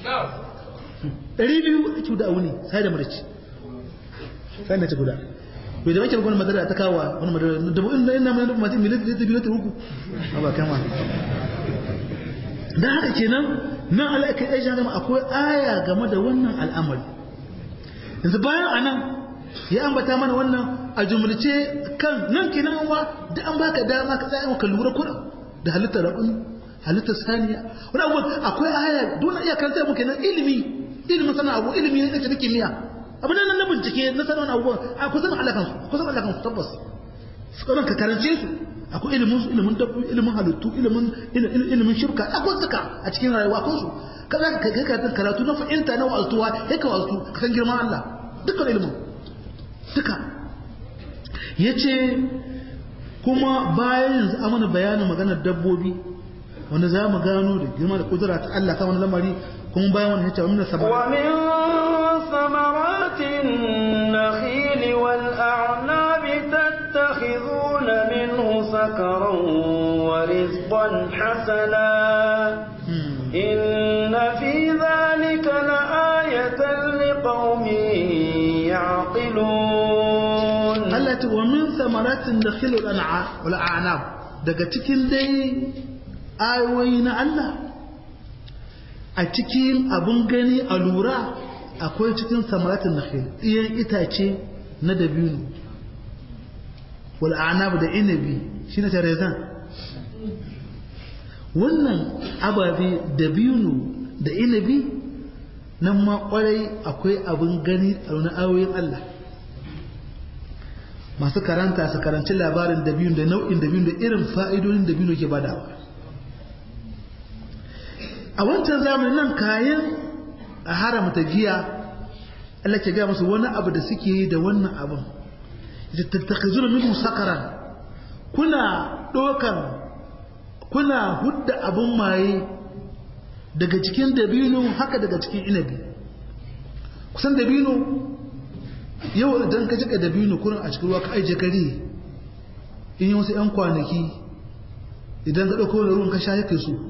200 ake guda a wuni sai da marci sani ya ce guda bai da wakil wani madara ta kawo wani madara da bu'in da yana mai mace miliyan da ta biyu ta uku a ba kama don haka kenan nan alaƙa ya shi gama akwai aya game da wannan al'amari yanzu bayan a nan ya ambata mana wannan a jumulce kan nan kenan wa da an baka dama ka tsaya ka lura kuɗin da halittar raƙun halittar saniya wani abubuwan akwai aya dole iya karanta mu kenan ilimi ilimin sana abu ilimi ne na kimiyya abin nan na bincike na sanar abubuwan a kusan alakansu kusan alakansu tabbas su kanan ka karance su akwai ilimin su ilimin dabbobi ilimin halittu ilimin ilimin shirka akwai suka a cikin rayuwa akwai su kaza ka kai ka karatu na fahimta na wa'altuwa ya ka wa'altu ka san girman Allah dukkan ilimin duka yace kuma bayan yanzu amana bayanin maganar dabbobi wanda za mu gano da girma da kudura ta Allah kan wani lamari kuma bayan wani yace min sabara ثمرات النخيل والأعناب تتخذون منه سكرا ورزقا حسنا إن في ذلك لآية لقوم يعقلون التي ومن ثمرات النخيل والأعناب daga cikin dai ayoyi na Allah a cikin abun gani a lura akwai cikin samaratin nakhil iyan itace na dabino wal anab da inabi shine tarezan wannan ababe da biyunu da inabi nan ma kwarai akwai abin gani a wani ayoyin Allah masu karanta su karanci labarin da biyun da nau'in da biyun da irin fa'idodin da biyun ke badawa a wancan zamanin nan kayan a haramta giya Allah ke gaya musu wani abu da suke yi da wannan abin da tattakazuna minhu sakaran kuna dokan kuna hudda abin maye daga cikin dabino haka daga cikin inabi kusan dabino yau idan ka jika dabino kuna a cikin ruwa ka aije kare in yi wasu 'yan kwanaki idan ka ɗauko da ruwan ka sha yake su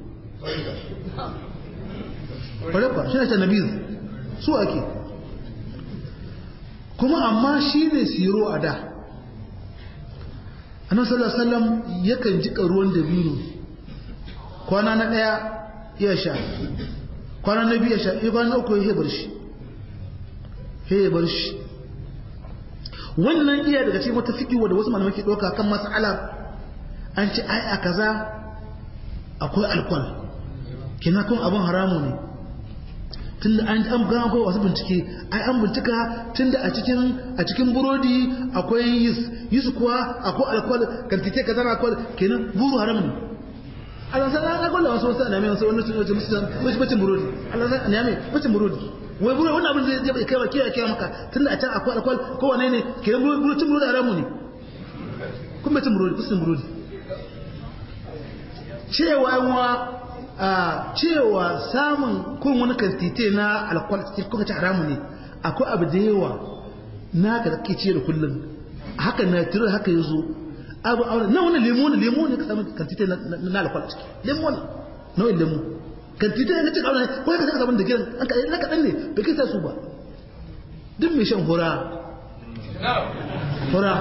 ƙwarefa shi ne ta nabiz su ake kuma amma shi ne siro a da annabi sallallahu alaihi wasallam yakan jika ruwan dabino kwana na daya ya sha kwana na biyu ya sha ya kwana uku ya bar shi ya bar shi wannan iya daga cikin wata fikiwa da wasu malamai ke ɗauka kan mas'ala an ce ai a kaza akwai alkwal kina kun abin haramu ne tunda an an gano akwai wasu bincike ai an bincika tunda a cikin a cikin burodi akwai yis yis kuwa akwai alkwal kantite kaza na alkwal kenan buru haram ne Allah sai an gwada wasu wasu aname wasu wannan sun ce musu wasu bacin burodi Allah sai aname bacin burodi wai burodi wannan abin zai zai kai wa kiyaye kiyaye maka tunda a can akwai alkwal ko wane ne kenan burodi cin burodi haramu ne kun bacin burodi bacin burodi cewa wa a cewa samun kun wani kantite na alkwal cikin kuka ci haramu ne akwai abu da yawa na ka kake ce da kullum haka na tiro haka yazo abu aure na wani lemo ne lemo ne ka samu kantite na alkwal ciki lemo ne nau'in lemo kantite ne cikin aure ko ka saka sabon da gidan an ka na kadan ne bai kai sa su ba duk mai shan hura hura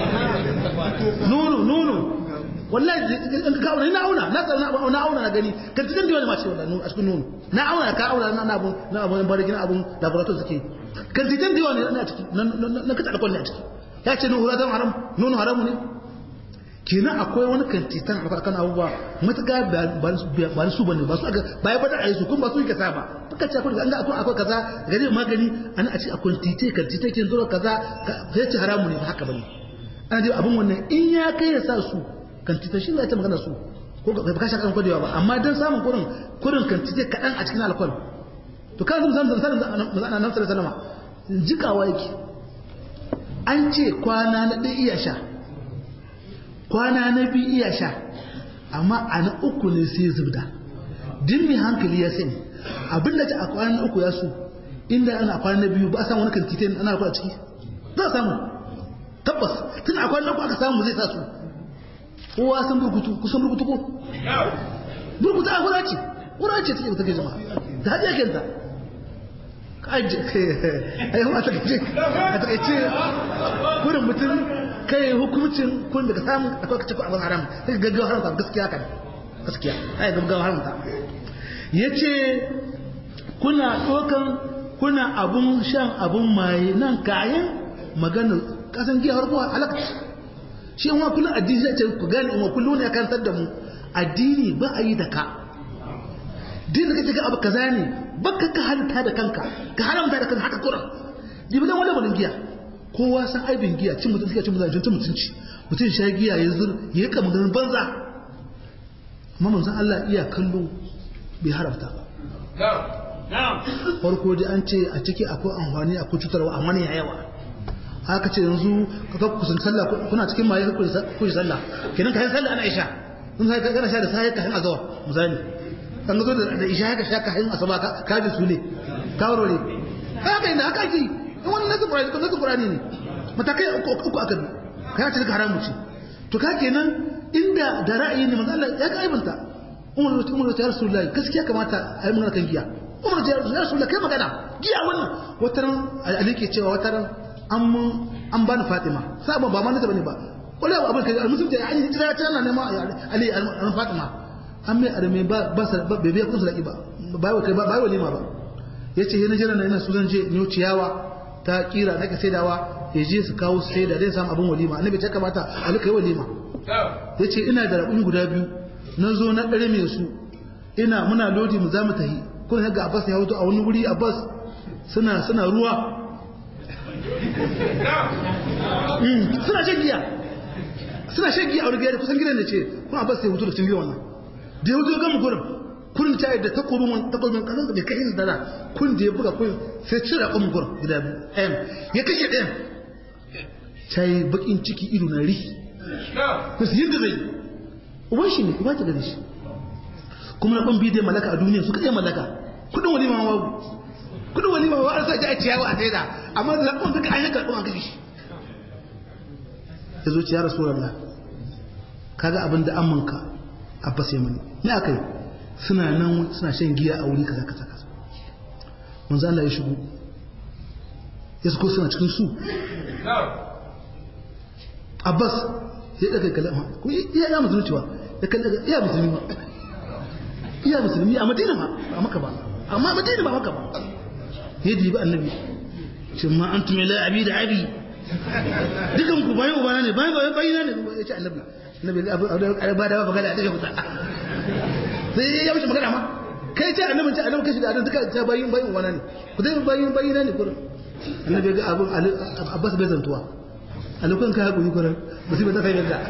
nono nono wallahi in ka auna ina auna na tsara na auna na gani kan cikin da wani mace wallahi a cikin nono na auna ka auna na abun na abun barigin abun laboratory suke kan cikin da wani na ciki na kace alƙawari a ciki ya ce nono haram haram nono haramu ne kenan akwai wani kantitan a kan abubuwa matuƙa ba su bane ba su ba ya bada a yi su kuma ba su yi kasa ba baka ce akwai an ga akwai akwai kaza gari magani an a ce akwai tite kantite kin zo kaza sai ce haramu ne ba haka bane ana dai abun wannan in ya kai ya sa su kantita shi ne ta magana su ko ba ka shaka kwadewa ba amma dan samun kurin kurin kantite kadan a cikin alkol to kan zan zan zan zan nan sallallahu alaihi jikawa yake an ce kwana na ɗaya iya sha kwana na biyu iya sha amma a na uku ne sai zubda din mai hankali ya sani abin da ta a kwana na uku ya so inda ana kwana na biyu ba a samu wani kantite ana kwa ciki za a samu tabbas tun a kwana na uku aka samu zai sa su kowa san burkutu kusan burkutu ko burkutu a hura ce hura ce take take jama'a da hadiya kenta kaje ai ma take ce a take ce kurin mutum kai hukuncin kun daga samun akwai kace ko abin haram sai gaggawa haramta gaskiya kan gaskiya ai gaggawa haramta yace kuna dokan kuna abun shan abun maye nan kayan magana kasan giya har ko halakta shi in wa kullum addini zai ce ku gane in wa kullum ne kan da mu addini ba a yi da ka din da kake ga abu kaza ne baka ka halitta da kanka ka haramta da kanka haka kuran dibi dan wani wani giya kowa san aibin giya cin mutum cin mutum cin mutunci mutum sha giya ya zur ya kama ganin banza amma manzon Allah iya kallo bai haramta ba farko dai an ce a ciki akwai amfani akwai cutarwa amma ne ya yawa haka ce yanzu ka kusan sallah kuna cikin maye ku ku sallah kenan kai sallah ana isha kun sai kana sha da sai ka hin azwa misali kan zo da isha ka sha ka hin asaba ka ka ji sule ka warware haka inda haka ki wannan nasu qur'ani ko nasu qur'ani ne matakai uku uku aka bi kai ce ka haramu ce to ka kenan inda da ra'ayi ne manzo Allah ya ka aibanta umar umar ta rasulullahi gaskiya kamata a yi magana kan giya umar ta rasulullahi kai magana giya wannan wataran ali ke cewa wataran an ba ni fatima sabon ba ma nata bane ba wala abu abin kai musulunci an yi hijira ta nan ma ali an fatima an mai arme ba ba sa ba bebe kun sadaki ba ba kai ba ba walima ba yace yana jira na ina su zan je ni ciyawa ta kira nake saidawa ya je su kawo su saida zai samu abin walima annabi ta kamata ali kai walima yace ina da rabin guda biyu na zo na ɗare mai su ina muna lodi mu za mu tahi kuna ga abbas ya hoto a wani wuri abbas suna suna ruwa suna shan giya suna shan giya a wani gida kusan gidan da ce kuma abbas ya hoto da cin giya wannan da ya hoto gama gurin kun ta yadda takobin wani takobin kasan da bai kai da da kun da ya buga kun sai cire kun gurin gida biyu ɗayan ya kashe ɗayan ta yi bakin ciki ido na ri ku su yadda zai uban shi ne uba ta gani shi kuma na ban bidiyar malaka a duniya suka iya malaka kudin wani ma wabu kudin wani ma wabu sa ji a ciyawa a saida amma da zaɓon duka an yi karɓon a gashi ya zo ciya rasu rana kaga abin da amanka a fasa mani ne aka yi suna nan suna shan giya a wuri kaza kaza kaza manzo Allah ya shigo ya suko suna cikin su Abbas ya daga kalama ko iya ya musulmi cewa ya kallaga iya musulmi ba iya musulmi a Madina ba a Makka ba amma Madina ba Makka ba ya dibi annabi shin ma antum ila abi da abi dukan ku bayan ubana ne bayan bayan bayina ne ya ce annabi annabi abu ba da ba magana a take fita sai ya wuce magana ma kai ce annabi ce annabi kashi da annabi duka ta bayin bayin ubana ne ku dai bayin bayina ne kurin annabi ga abun Abbas bai zantuwa a lokacin ka haƙuri kuran musibar ta kai yadda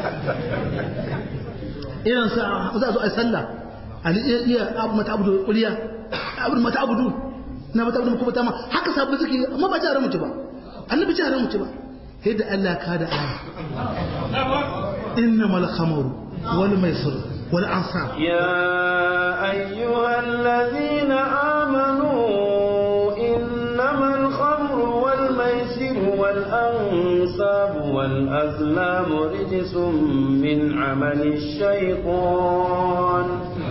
irin sa za a zo a sallah a iya abu mata abu kuliya abu mata abu na mata abu kuma ta ma haka sabu suke amma ba jaran mutu ba annabi jaran mutu ba yadda Allah ka da aya innamal khamru wal maisir wal ansab ya ayyuhal ladhina amanu innamal khamru wal maisir wal ansab wal azlam rijsun min amali الشيطان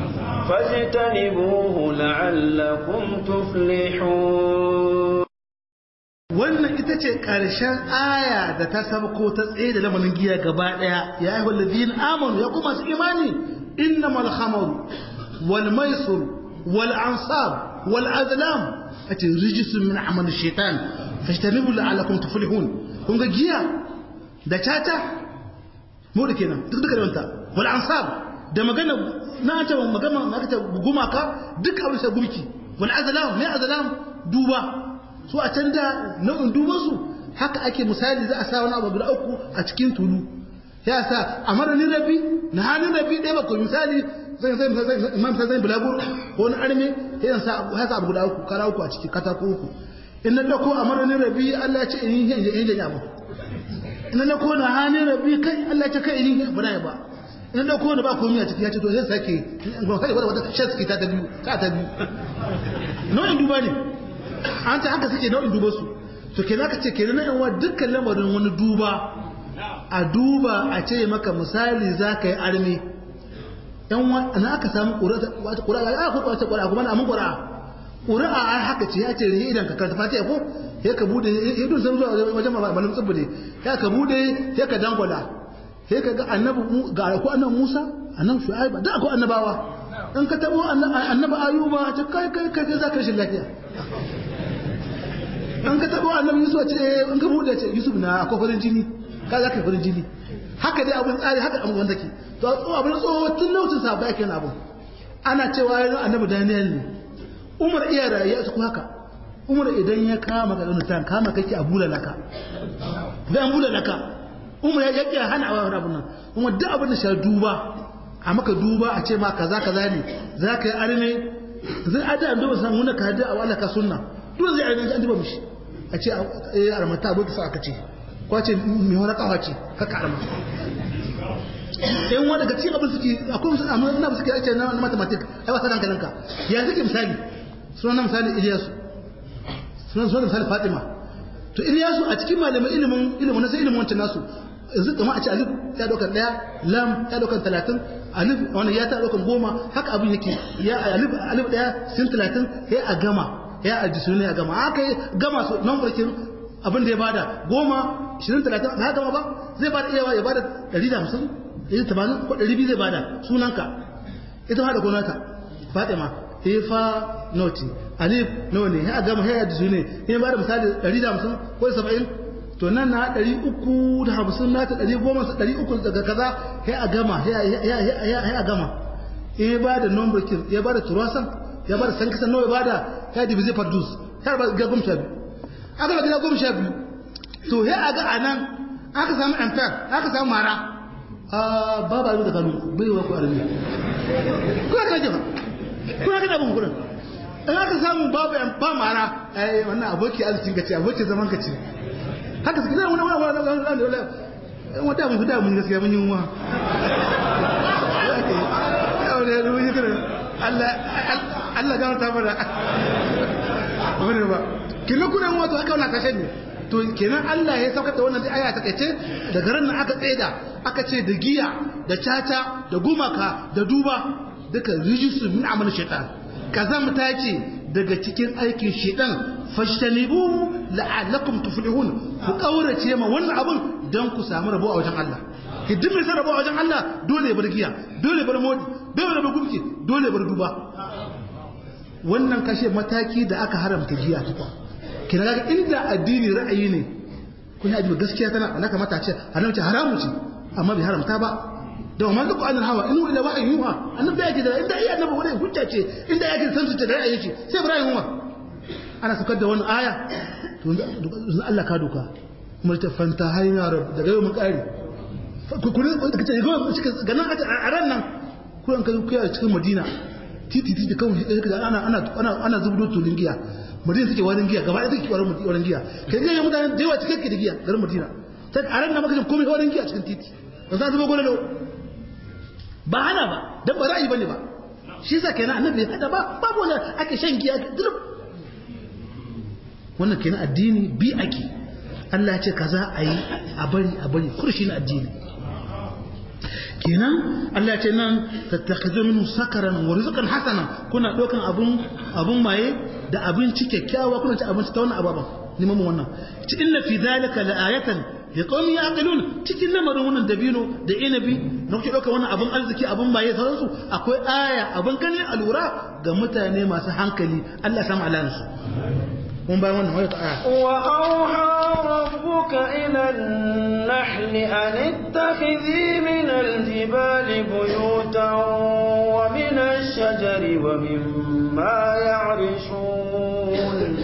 فاجتنبوه لعلكم تفلحون wannan ita ce ƙarshen aya da ta sabko ta tsaye da lamarin giya gaba ɗaya ya yi wallazin amanu ya kuma su imani inna mal khamar wal maisur wal ansab wal azlam a ce rijisun min amal shaitan fashtanibu la'alakum tuflihun kun ga giya da tata mu da kenan duk duka da wanta wal ansab da magana na ta magana na ta gumaka duk abin sai gumki wal azlam mai azlam duba su a can da nau'in dubansu haka ake misali za a sa wani abu guda uku a cikin tulu ya sa a maranin rabi na hannun rabi ɗaya bakwai misali zai zai zai imam sai zai bulaguro ko wani arme ya sa ya sa abu guda uku kara uku a ciki katako uku in na dauko a maranin rabi Allah ya ce in yi yin yin abu in na dauko na hannun rabi kai Allah ya ce kai in yi ba na ba in na dauko na ba komai a ciki ya ce to zai sake ba kai wata shan suke ta ta biyu ta ta biyu nau'in duba ne an ta haka suke nau'in duba su to kenan ka ce kenan na yanwa dukkan lamarin wani duba a duba a ce maka misali za ka yi armi yan na aka samu ƙura'a ya aka kwace ƙura'a kuma na amin ƙura'a ƙura'a a haka ce ya ce rihe idan ka karta fatiya ko ya ka bude ya dun san zuwa wajen malamin tsibbi ne ya ka bude ya ka dangwala ya ka ga annabi ga ko annabi musa annabi shu'aiba da akwai annabawa in ka tabo annabi ayuba ta kai kai kai za ka rashin lafiya an ka taɓa annabi yusuf a ce an ka buɗe ce yusuf na akwai farin jini ka za ka yi farin jini haka dai abin tsari haka abin wanda ke to abin tsoho tun lokacin sa ba yake abin ana cewa yana annabi daniel ne umar iya rayuwa su haka umar idan ya kama ka zaune tan kama kake a bula laka bai an bula laka umar ya yake hana a wani abin nan kuma duk abin da shi duba a maka duba a ce ma kaza kaza ne za ka yi arme zai ada an duba san wani ka hada a wala ka sunna duk zai arme an duba mishi a ce a armata abu sa aka ce ko ce mai wani kawa ce ka karama yan wani daga cikin abin suke akwai musu amma ina suke ake na mathematic ai wasa hankalinka ya suke misali suna misali Iliyasu suna suna misali Fatima to Iliyasu a cikin malaman ilimin ilimin na sai ilimin wancan nasu yanzu kama a ce alif ya daukar daya lam ya daukar talatin alif wani ya ta daukar goma haka abin yake ya alif alif daya sin talatin ya a gama ya ajisu ne a gama haka gama su nan farkin abin da ya bada goma ishirin talatin ba gama ba zai bada iyawa ya bada ɗari da hamsin ɗari tamanin ko ɗari biyu zai bada sunanka ita ma da gonaka fatima ifa noti alif nawa ne ya gama ya ajisu ne ya bada misali ɗari da hamsin ko saba'in to nan na ɗari uku da hamsin na ta ɗari goma ɗari uku daga kaza ya a gama ya a gama in ya bada number kin ya bada turasan ya bada san kasan nawa ya bada ya dibi zai fardus ya ba ga goma sha biyu aka ba gida goma sha biyu to ya aga anan aka samu amfar aka samu mara a babu abin da kanu bai wa ku armi kuna kana jefa kuna kana bin kudin in aka samu babu yan ba mara ai wannan aboki arzikin kace aboki zaman kace haka suke da wannan wannan wannan wannan wata mun da mun gaskiya mun yi wa Allah Allah ga ta fara wani ba kina kuna wato aka wannan kashe ne to kenan Allah ya saukar da wannan aya ta kace daga ran nan aka tsaida aka ce da giya da caca da gumaka da duba duka rijisu min amal shaitan kazamta ce daga cikin aikin shaitan fashtanibu la'allakum tuflihun ku kaurace ma wannan abun dan ku samu rabo a wajen Allah idan mai san rabo a wajen Allah dole ya bar giya dole ya bar modi dole ya bar gumki dole ya bar duba wannan kashe mataki da aka haramta giya tukwa kina ga inda addini ra'ayi ne kun yi addini gaskiya tana alaka mata ce haramci haramu ce amma bai haramta ba da wa manzo qur'anul hawa in ila wahyi yuha annabi yake da inda iya annabi wani hujja ce inda yake san su ce da ra'ayi ce sai ibrahim wa ana sakar da wani aya to Allah ka doka kuma ta fanta hayya rab daga yau mun kare ku ku kace ga ganan a ran nan ku an kai ku a cikin Madina titi titi kawai ana ana ana ana zubdo tulin giya madina take warin giya gaba ɗaya take warin warin giya kai ga mutane da yawa cikin da giya garin madina ta a ran na maka jin komai warin giya cikin titi ba za su ba gole ba hana ba dan ba ra'ayi bane ba shi yasa kenan annabi ya hada ba babu wani ake shan giya duk wannan kenan addini bi ake Allah ya ce kaza a yi a bari a bari kurshi na addini kenan Allah ce nan tattakhizu minhu sakaran wa rizqan hasana kuna dokan abun abun maye da abinci kyakkyawa kuna ci abinci ta wannan ababan neman mu wannan ci inna fi zalika laayatan liqaumin yaqilun cikin lamarin wannan dabino da inabi na kuke dokan wannan abun arziki abun maye sauransu akwai aya abun gani alura ga mutane masu hankali Allah ya samu alansu mun bayan wannan wata aya wa auha rabbuka ila an-nahl an ittakhidhi min al-jibali buyutan wa min ash-shajari wa mimma ya'rishun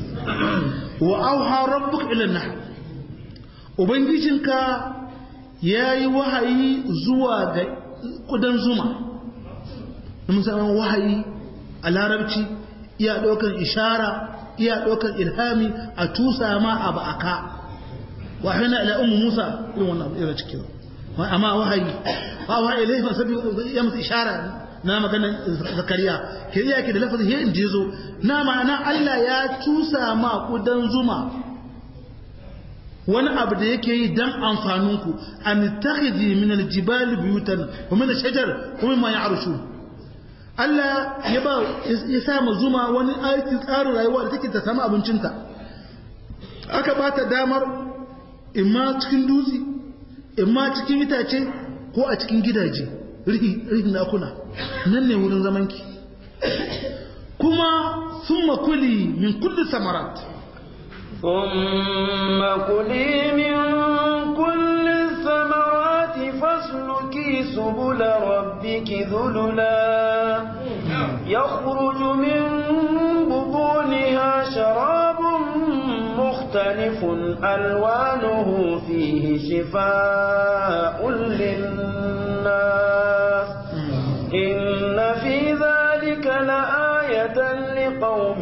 wa auha rabbuka ila an-nahl ubangijinka yayi wahayi zuwa ga kudan zuma musamman wahayi a larabci iya ɗaukar ishara iya ɗaukar ilhami a tusa ma abu aka wahina ila ummu musa irin wannan abu irin cikin amma wahayi ba wa ilai fa sabi ya musu ishara na maganar zakariya ke iya ke da lafazin he inda yazo na ma'ana Allah ya tusa ma kudan zuma wani abu da yake yi dan amfaninku an takhidhi min aljibal buyutan wa min ash-shajar wa mimma ya'rushu Allah ya ba ya sa ma zuma wani aikin tsarin rayuwa da take ta samu abincinta aka ba ta damar imma cikin dutse imma cikin itace ko a cikin gidaje rihin nakuna nan ne wurin zamanki kuma sun makuli min kulli samarat ثم كلي من كل الثمرات فاسلكي سبل ربك ذللا يخرج من بطونها شراب مختلف ألوانه فيه شفاء للناس إن في ذلك لآية لقوم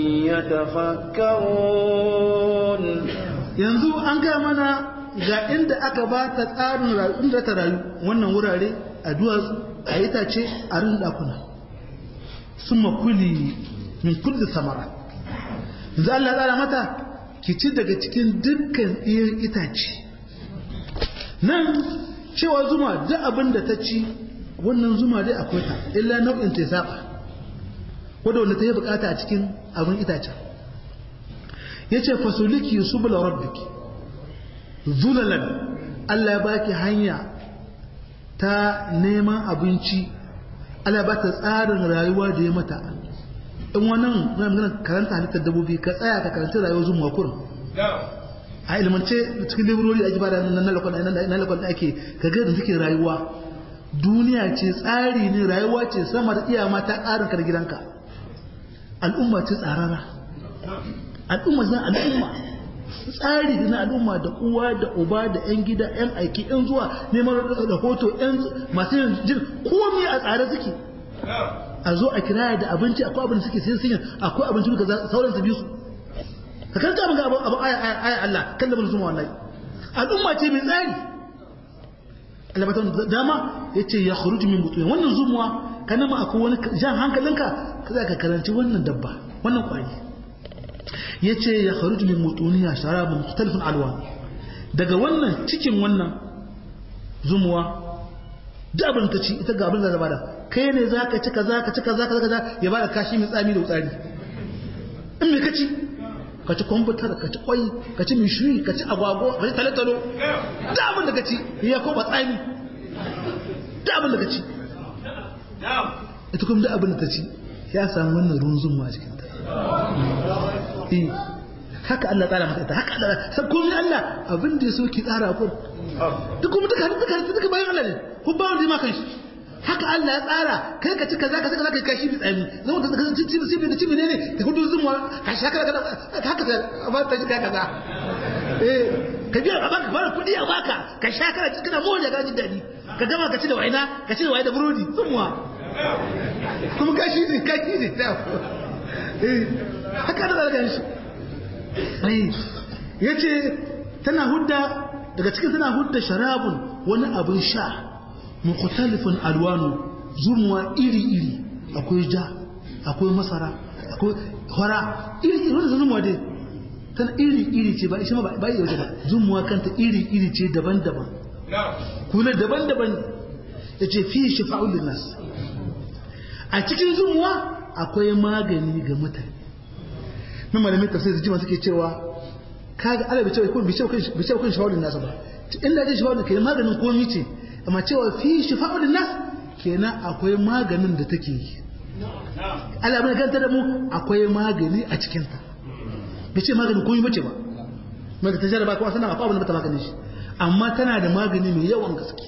يتفكرون yanzu an ga mana ga inda aka ba ta tsarin rayu inda ta rayu wannan wurare a duwatsu a itace a rin dakuna sun makuli min kulli samara yanzu Allah tsara mata ki ci daga cikin dukkan iyan itace nan cewa zuma duk abin da ta ci wannan zuma dai akwai ta illa nau'in ta saba wadda wanda ta yi bukata a cikin abin itacen ya ce fasuliki subula rabbiki zulalan Allah ya baki hanya ta neman abinci Allah ya ba ta tsarin rayuwa da ya mata in wannan muna magana karanta halittar dabbobi ka tsaya ka karanta rayuwar zuma kurin a ilmance cikin librori a jiba da nan lakon da ake ka ga da suke rayuwa duniya ce tsari ne rayuwa ce sama da iya mata ƙarin kar gidanka al'umma ce tsarara al'umma zan al'umma tsari na al'umma da uwa da uba da yan gida yan aiki yan zuwa neman rahoto yan masu yin jin komai a tsare suke a zo a kiraya da abinci akwai abin da suke sai sun akwai abinci da sauran su biyu su ka kanta abin ga abu aya aya Allah kan da mun zuma wallahi al'umma ce mai tsari albatan dama yace ya khuruju min butun wannan zumuwa kana ma akwai wani jan hankalinka kaza ka karanci wannan dabba wannan kwari yace ya kharuju min mutuniya sharabun mukhtalifun alwan daga wannan cikin wannan zumuwa da abin ta ci ita ga abin da zaba da kai ne zaka ci kaza ka ci kaza kaza ya bada kashi mai tsami da tsari in me kaci ka ci kwamfutar ka ci kwai ka ci mishiri ka ci agwagwa ka ci talatalo da abin da ka ci ya koma tsami da abin da ka ci ita kuma da abin da ta ci ya samu wannan ruwan zumuwa a cikinta haka Allah tsara mata ita haka Allah sai komai Allah abin da ya so ki tsara ku duk kuma duka duka duka bayan Allah ne ku ba wanda ma kan shi haka Allah ya tsara kai ka ci kaza ka kaza kai kashi bi tsami zama ka ci ci ci ci ci ne ka gudu zumuwa ka shaka ka haka ka ba ta ka kaza eh ka biya a baka fara kudi a baka ka sha kana ci kana moja ka ji dadi ka gama ka ci da waina ka ci da waina da burodi zumuwa kuma kashi ne kashi ne eh haka da daga shi ai yace tana hudda daga cikin tana hudda sharabun wani abin sha mukhtalifun alwanu zumuwa iri iri akwai ja akwai masara akwai hora iri iri wannan zumuwa dai tana iri iri ce ba shi ma ba yi ba zumuwa kanta iri iri ce daban-daban kuna daban-daban yace fi shifa'ul linnas a cikin zumuwa akwai magani ga mutane na malamin tafsir da jima suke cewa kaga ala bi cewa ko bi cewa bi cewa kan shawalin nasu ba illa dai shawalin kai maganin komai ce amma cewa fi shifa'ul nas kenan akwai maganin da take yi Allah bai ganta da mu akwai magani a cikin ta bai ce maganin komai bace ba maka ta jarraba kuma sanan akwai abin da bata maganin shi amma tana da magani mai yawan gaske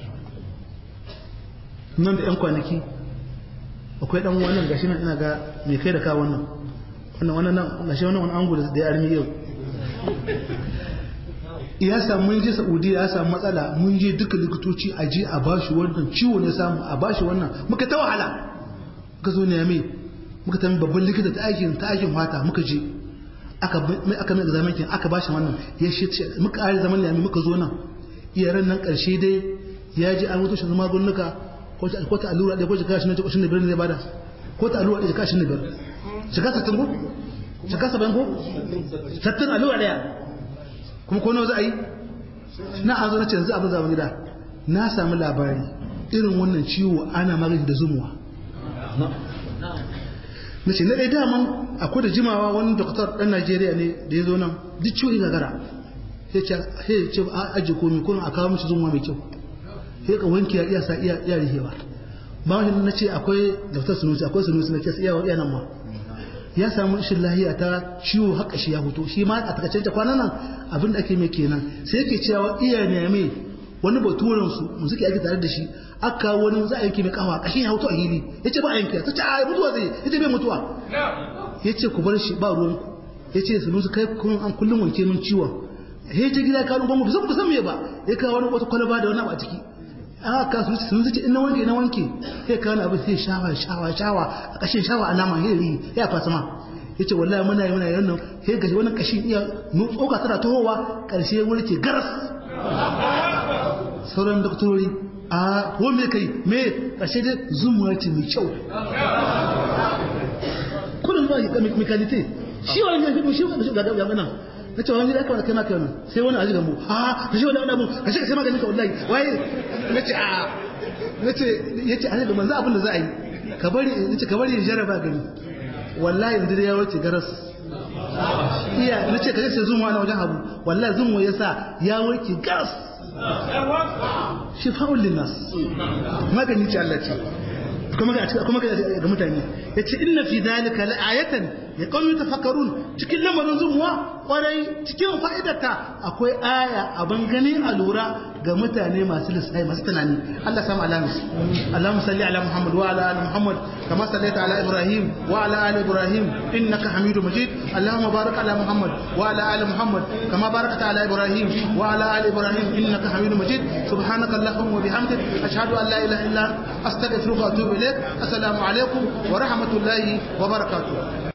nan da yan kwanaki akwai dan wannan gashi nan ina ga mai kai da ka wannan wannan wannan nan gashi wannan wani angu da ya armi yau ya samu mun je Saudiya ya samu matsala mun je duka likitoci a je a bashi wannan ciwo ne samu a bashi wannan muka ta wahala muka zo ne mai muka tafi babban likita ta aikin ta aikin fata muka je aka mai aka mai examen kin aka bashi wannan ya shi muka are zaman ne muka zo nan iyaran nan karshe dai ya ji an mutu shi magungunuka ko ta ko ta allura da ko ta kashi ne ko ne birnin zai bada ko ta allura da kashi ne birnin shiga sattin ko shiga saban ko sattin allura daya kuma ko nawa za a yi na an zo na ce yanzu abin zama gida na sami labari irin wannan ciwo ana magani da zumuwa na ce na ɗaya daman akwai da jimawa wani doktor ɗan najeriya ne da ya zo nan duk ciwo gagara sai ce a ajiye komi kuma a kawo mishi zumuwa mai kyau sai ka wanke ya iya sa iya iya rihewa ba wani na ce akwai doktor sunusi akwai sunusi na kesa iya iya nan ma ya samu rashin lahiya ta ciwo haka shi ya fito shi ma a takaice ta kwanan nan abin da ake mai kenan sai yake cewa iya ne mai wani baturen su mu suke aiki tare da shi aka wani za a yanke mai kafa kashin ya fito a hili yace ba a yanke ta ce a mutuwa zai yace bai mutuwa yace ku bar shi ba ruwan ku yace su nusu kai kun an kullum wanke min ciwon he ta gida ka ruban mu san ku san me ba ya kawo wani wata kwalaba da wani abu a ciki aka su sun zuci ina wanke na wanke sai ka wani abu sai shawa shawa shawa a kashin shawa alama hiri ya fasa ma yace wallahi muna yi muna yi wannan sai gashi wannan kashin iya tsoka tana tohowa karshe wani ke garas sauran doktorori a ko me kai me karshe dai zumuwa ce mai kyau kullum ba ga mekanite shi wani ne shi shi ga ga nan na ce wani aka kai maka wannan sai wani aji gambo a ka shi wani abu ka shi ka sai maganin ka wallahi waye na ce a na ce yace an da manzo abin da za a yi ka bari nace ka bari in jarraba gani wallahi yanzu da ya wuce garas iya nace ka sai zuwa na wajen abu wallahi zuwa yasa ya wuce garas shifa'ul linnas magani ce Allah ce kuma ga kuma ga mutane yace inna fi dhalika la'ayatan ya qaumi tafakkarun cikin lamarin zumuwa kwarai cikin fa'idarta akwai aya abin gani a lura ga mutane masu lissafi masu tunani Allah samu alamis Allahumma salli ala Muhammad wa ala ali Muhammad kama sallaita ala Ibrahim wa ala ali Ibrahim innaka Hamidu Majid Allahumma barik ala Muhammad wa ala ali Muhammad kama barakta ala Ibrahim wa ala ali Ibrahim innaka Hamidu Majid subhanaka Allahumma wa bihamdik ashhadu an la ilaha illa anta astaghfiruka wa atubu ilaik assalamu alaikum wa rahmatullahi wa barakatuh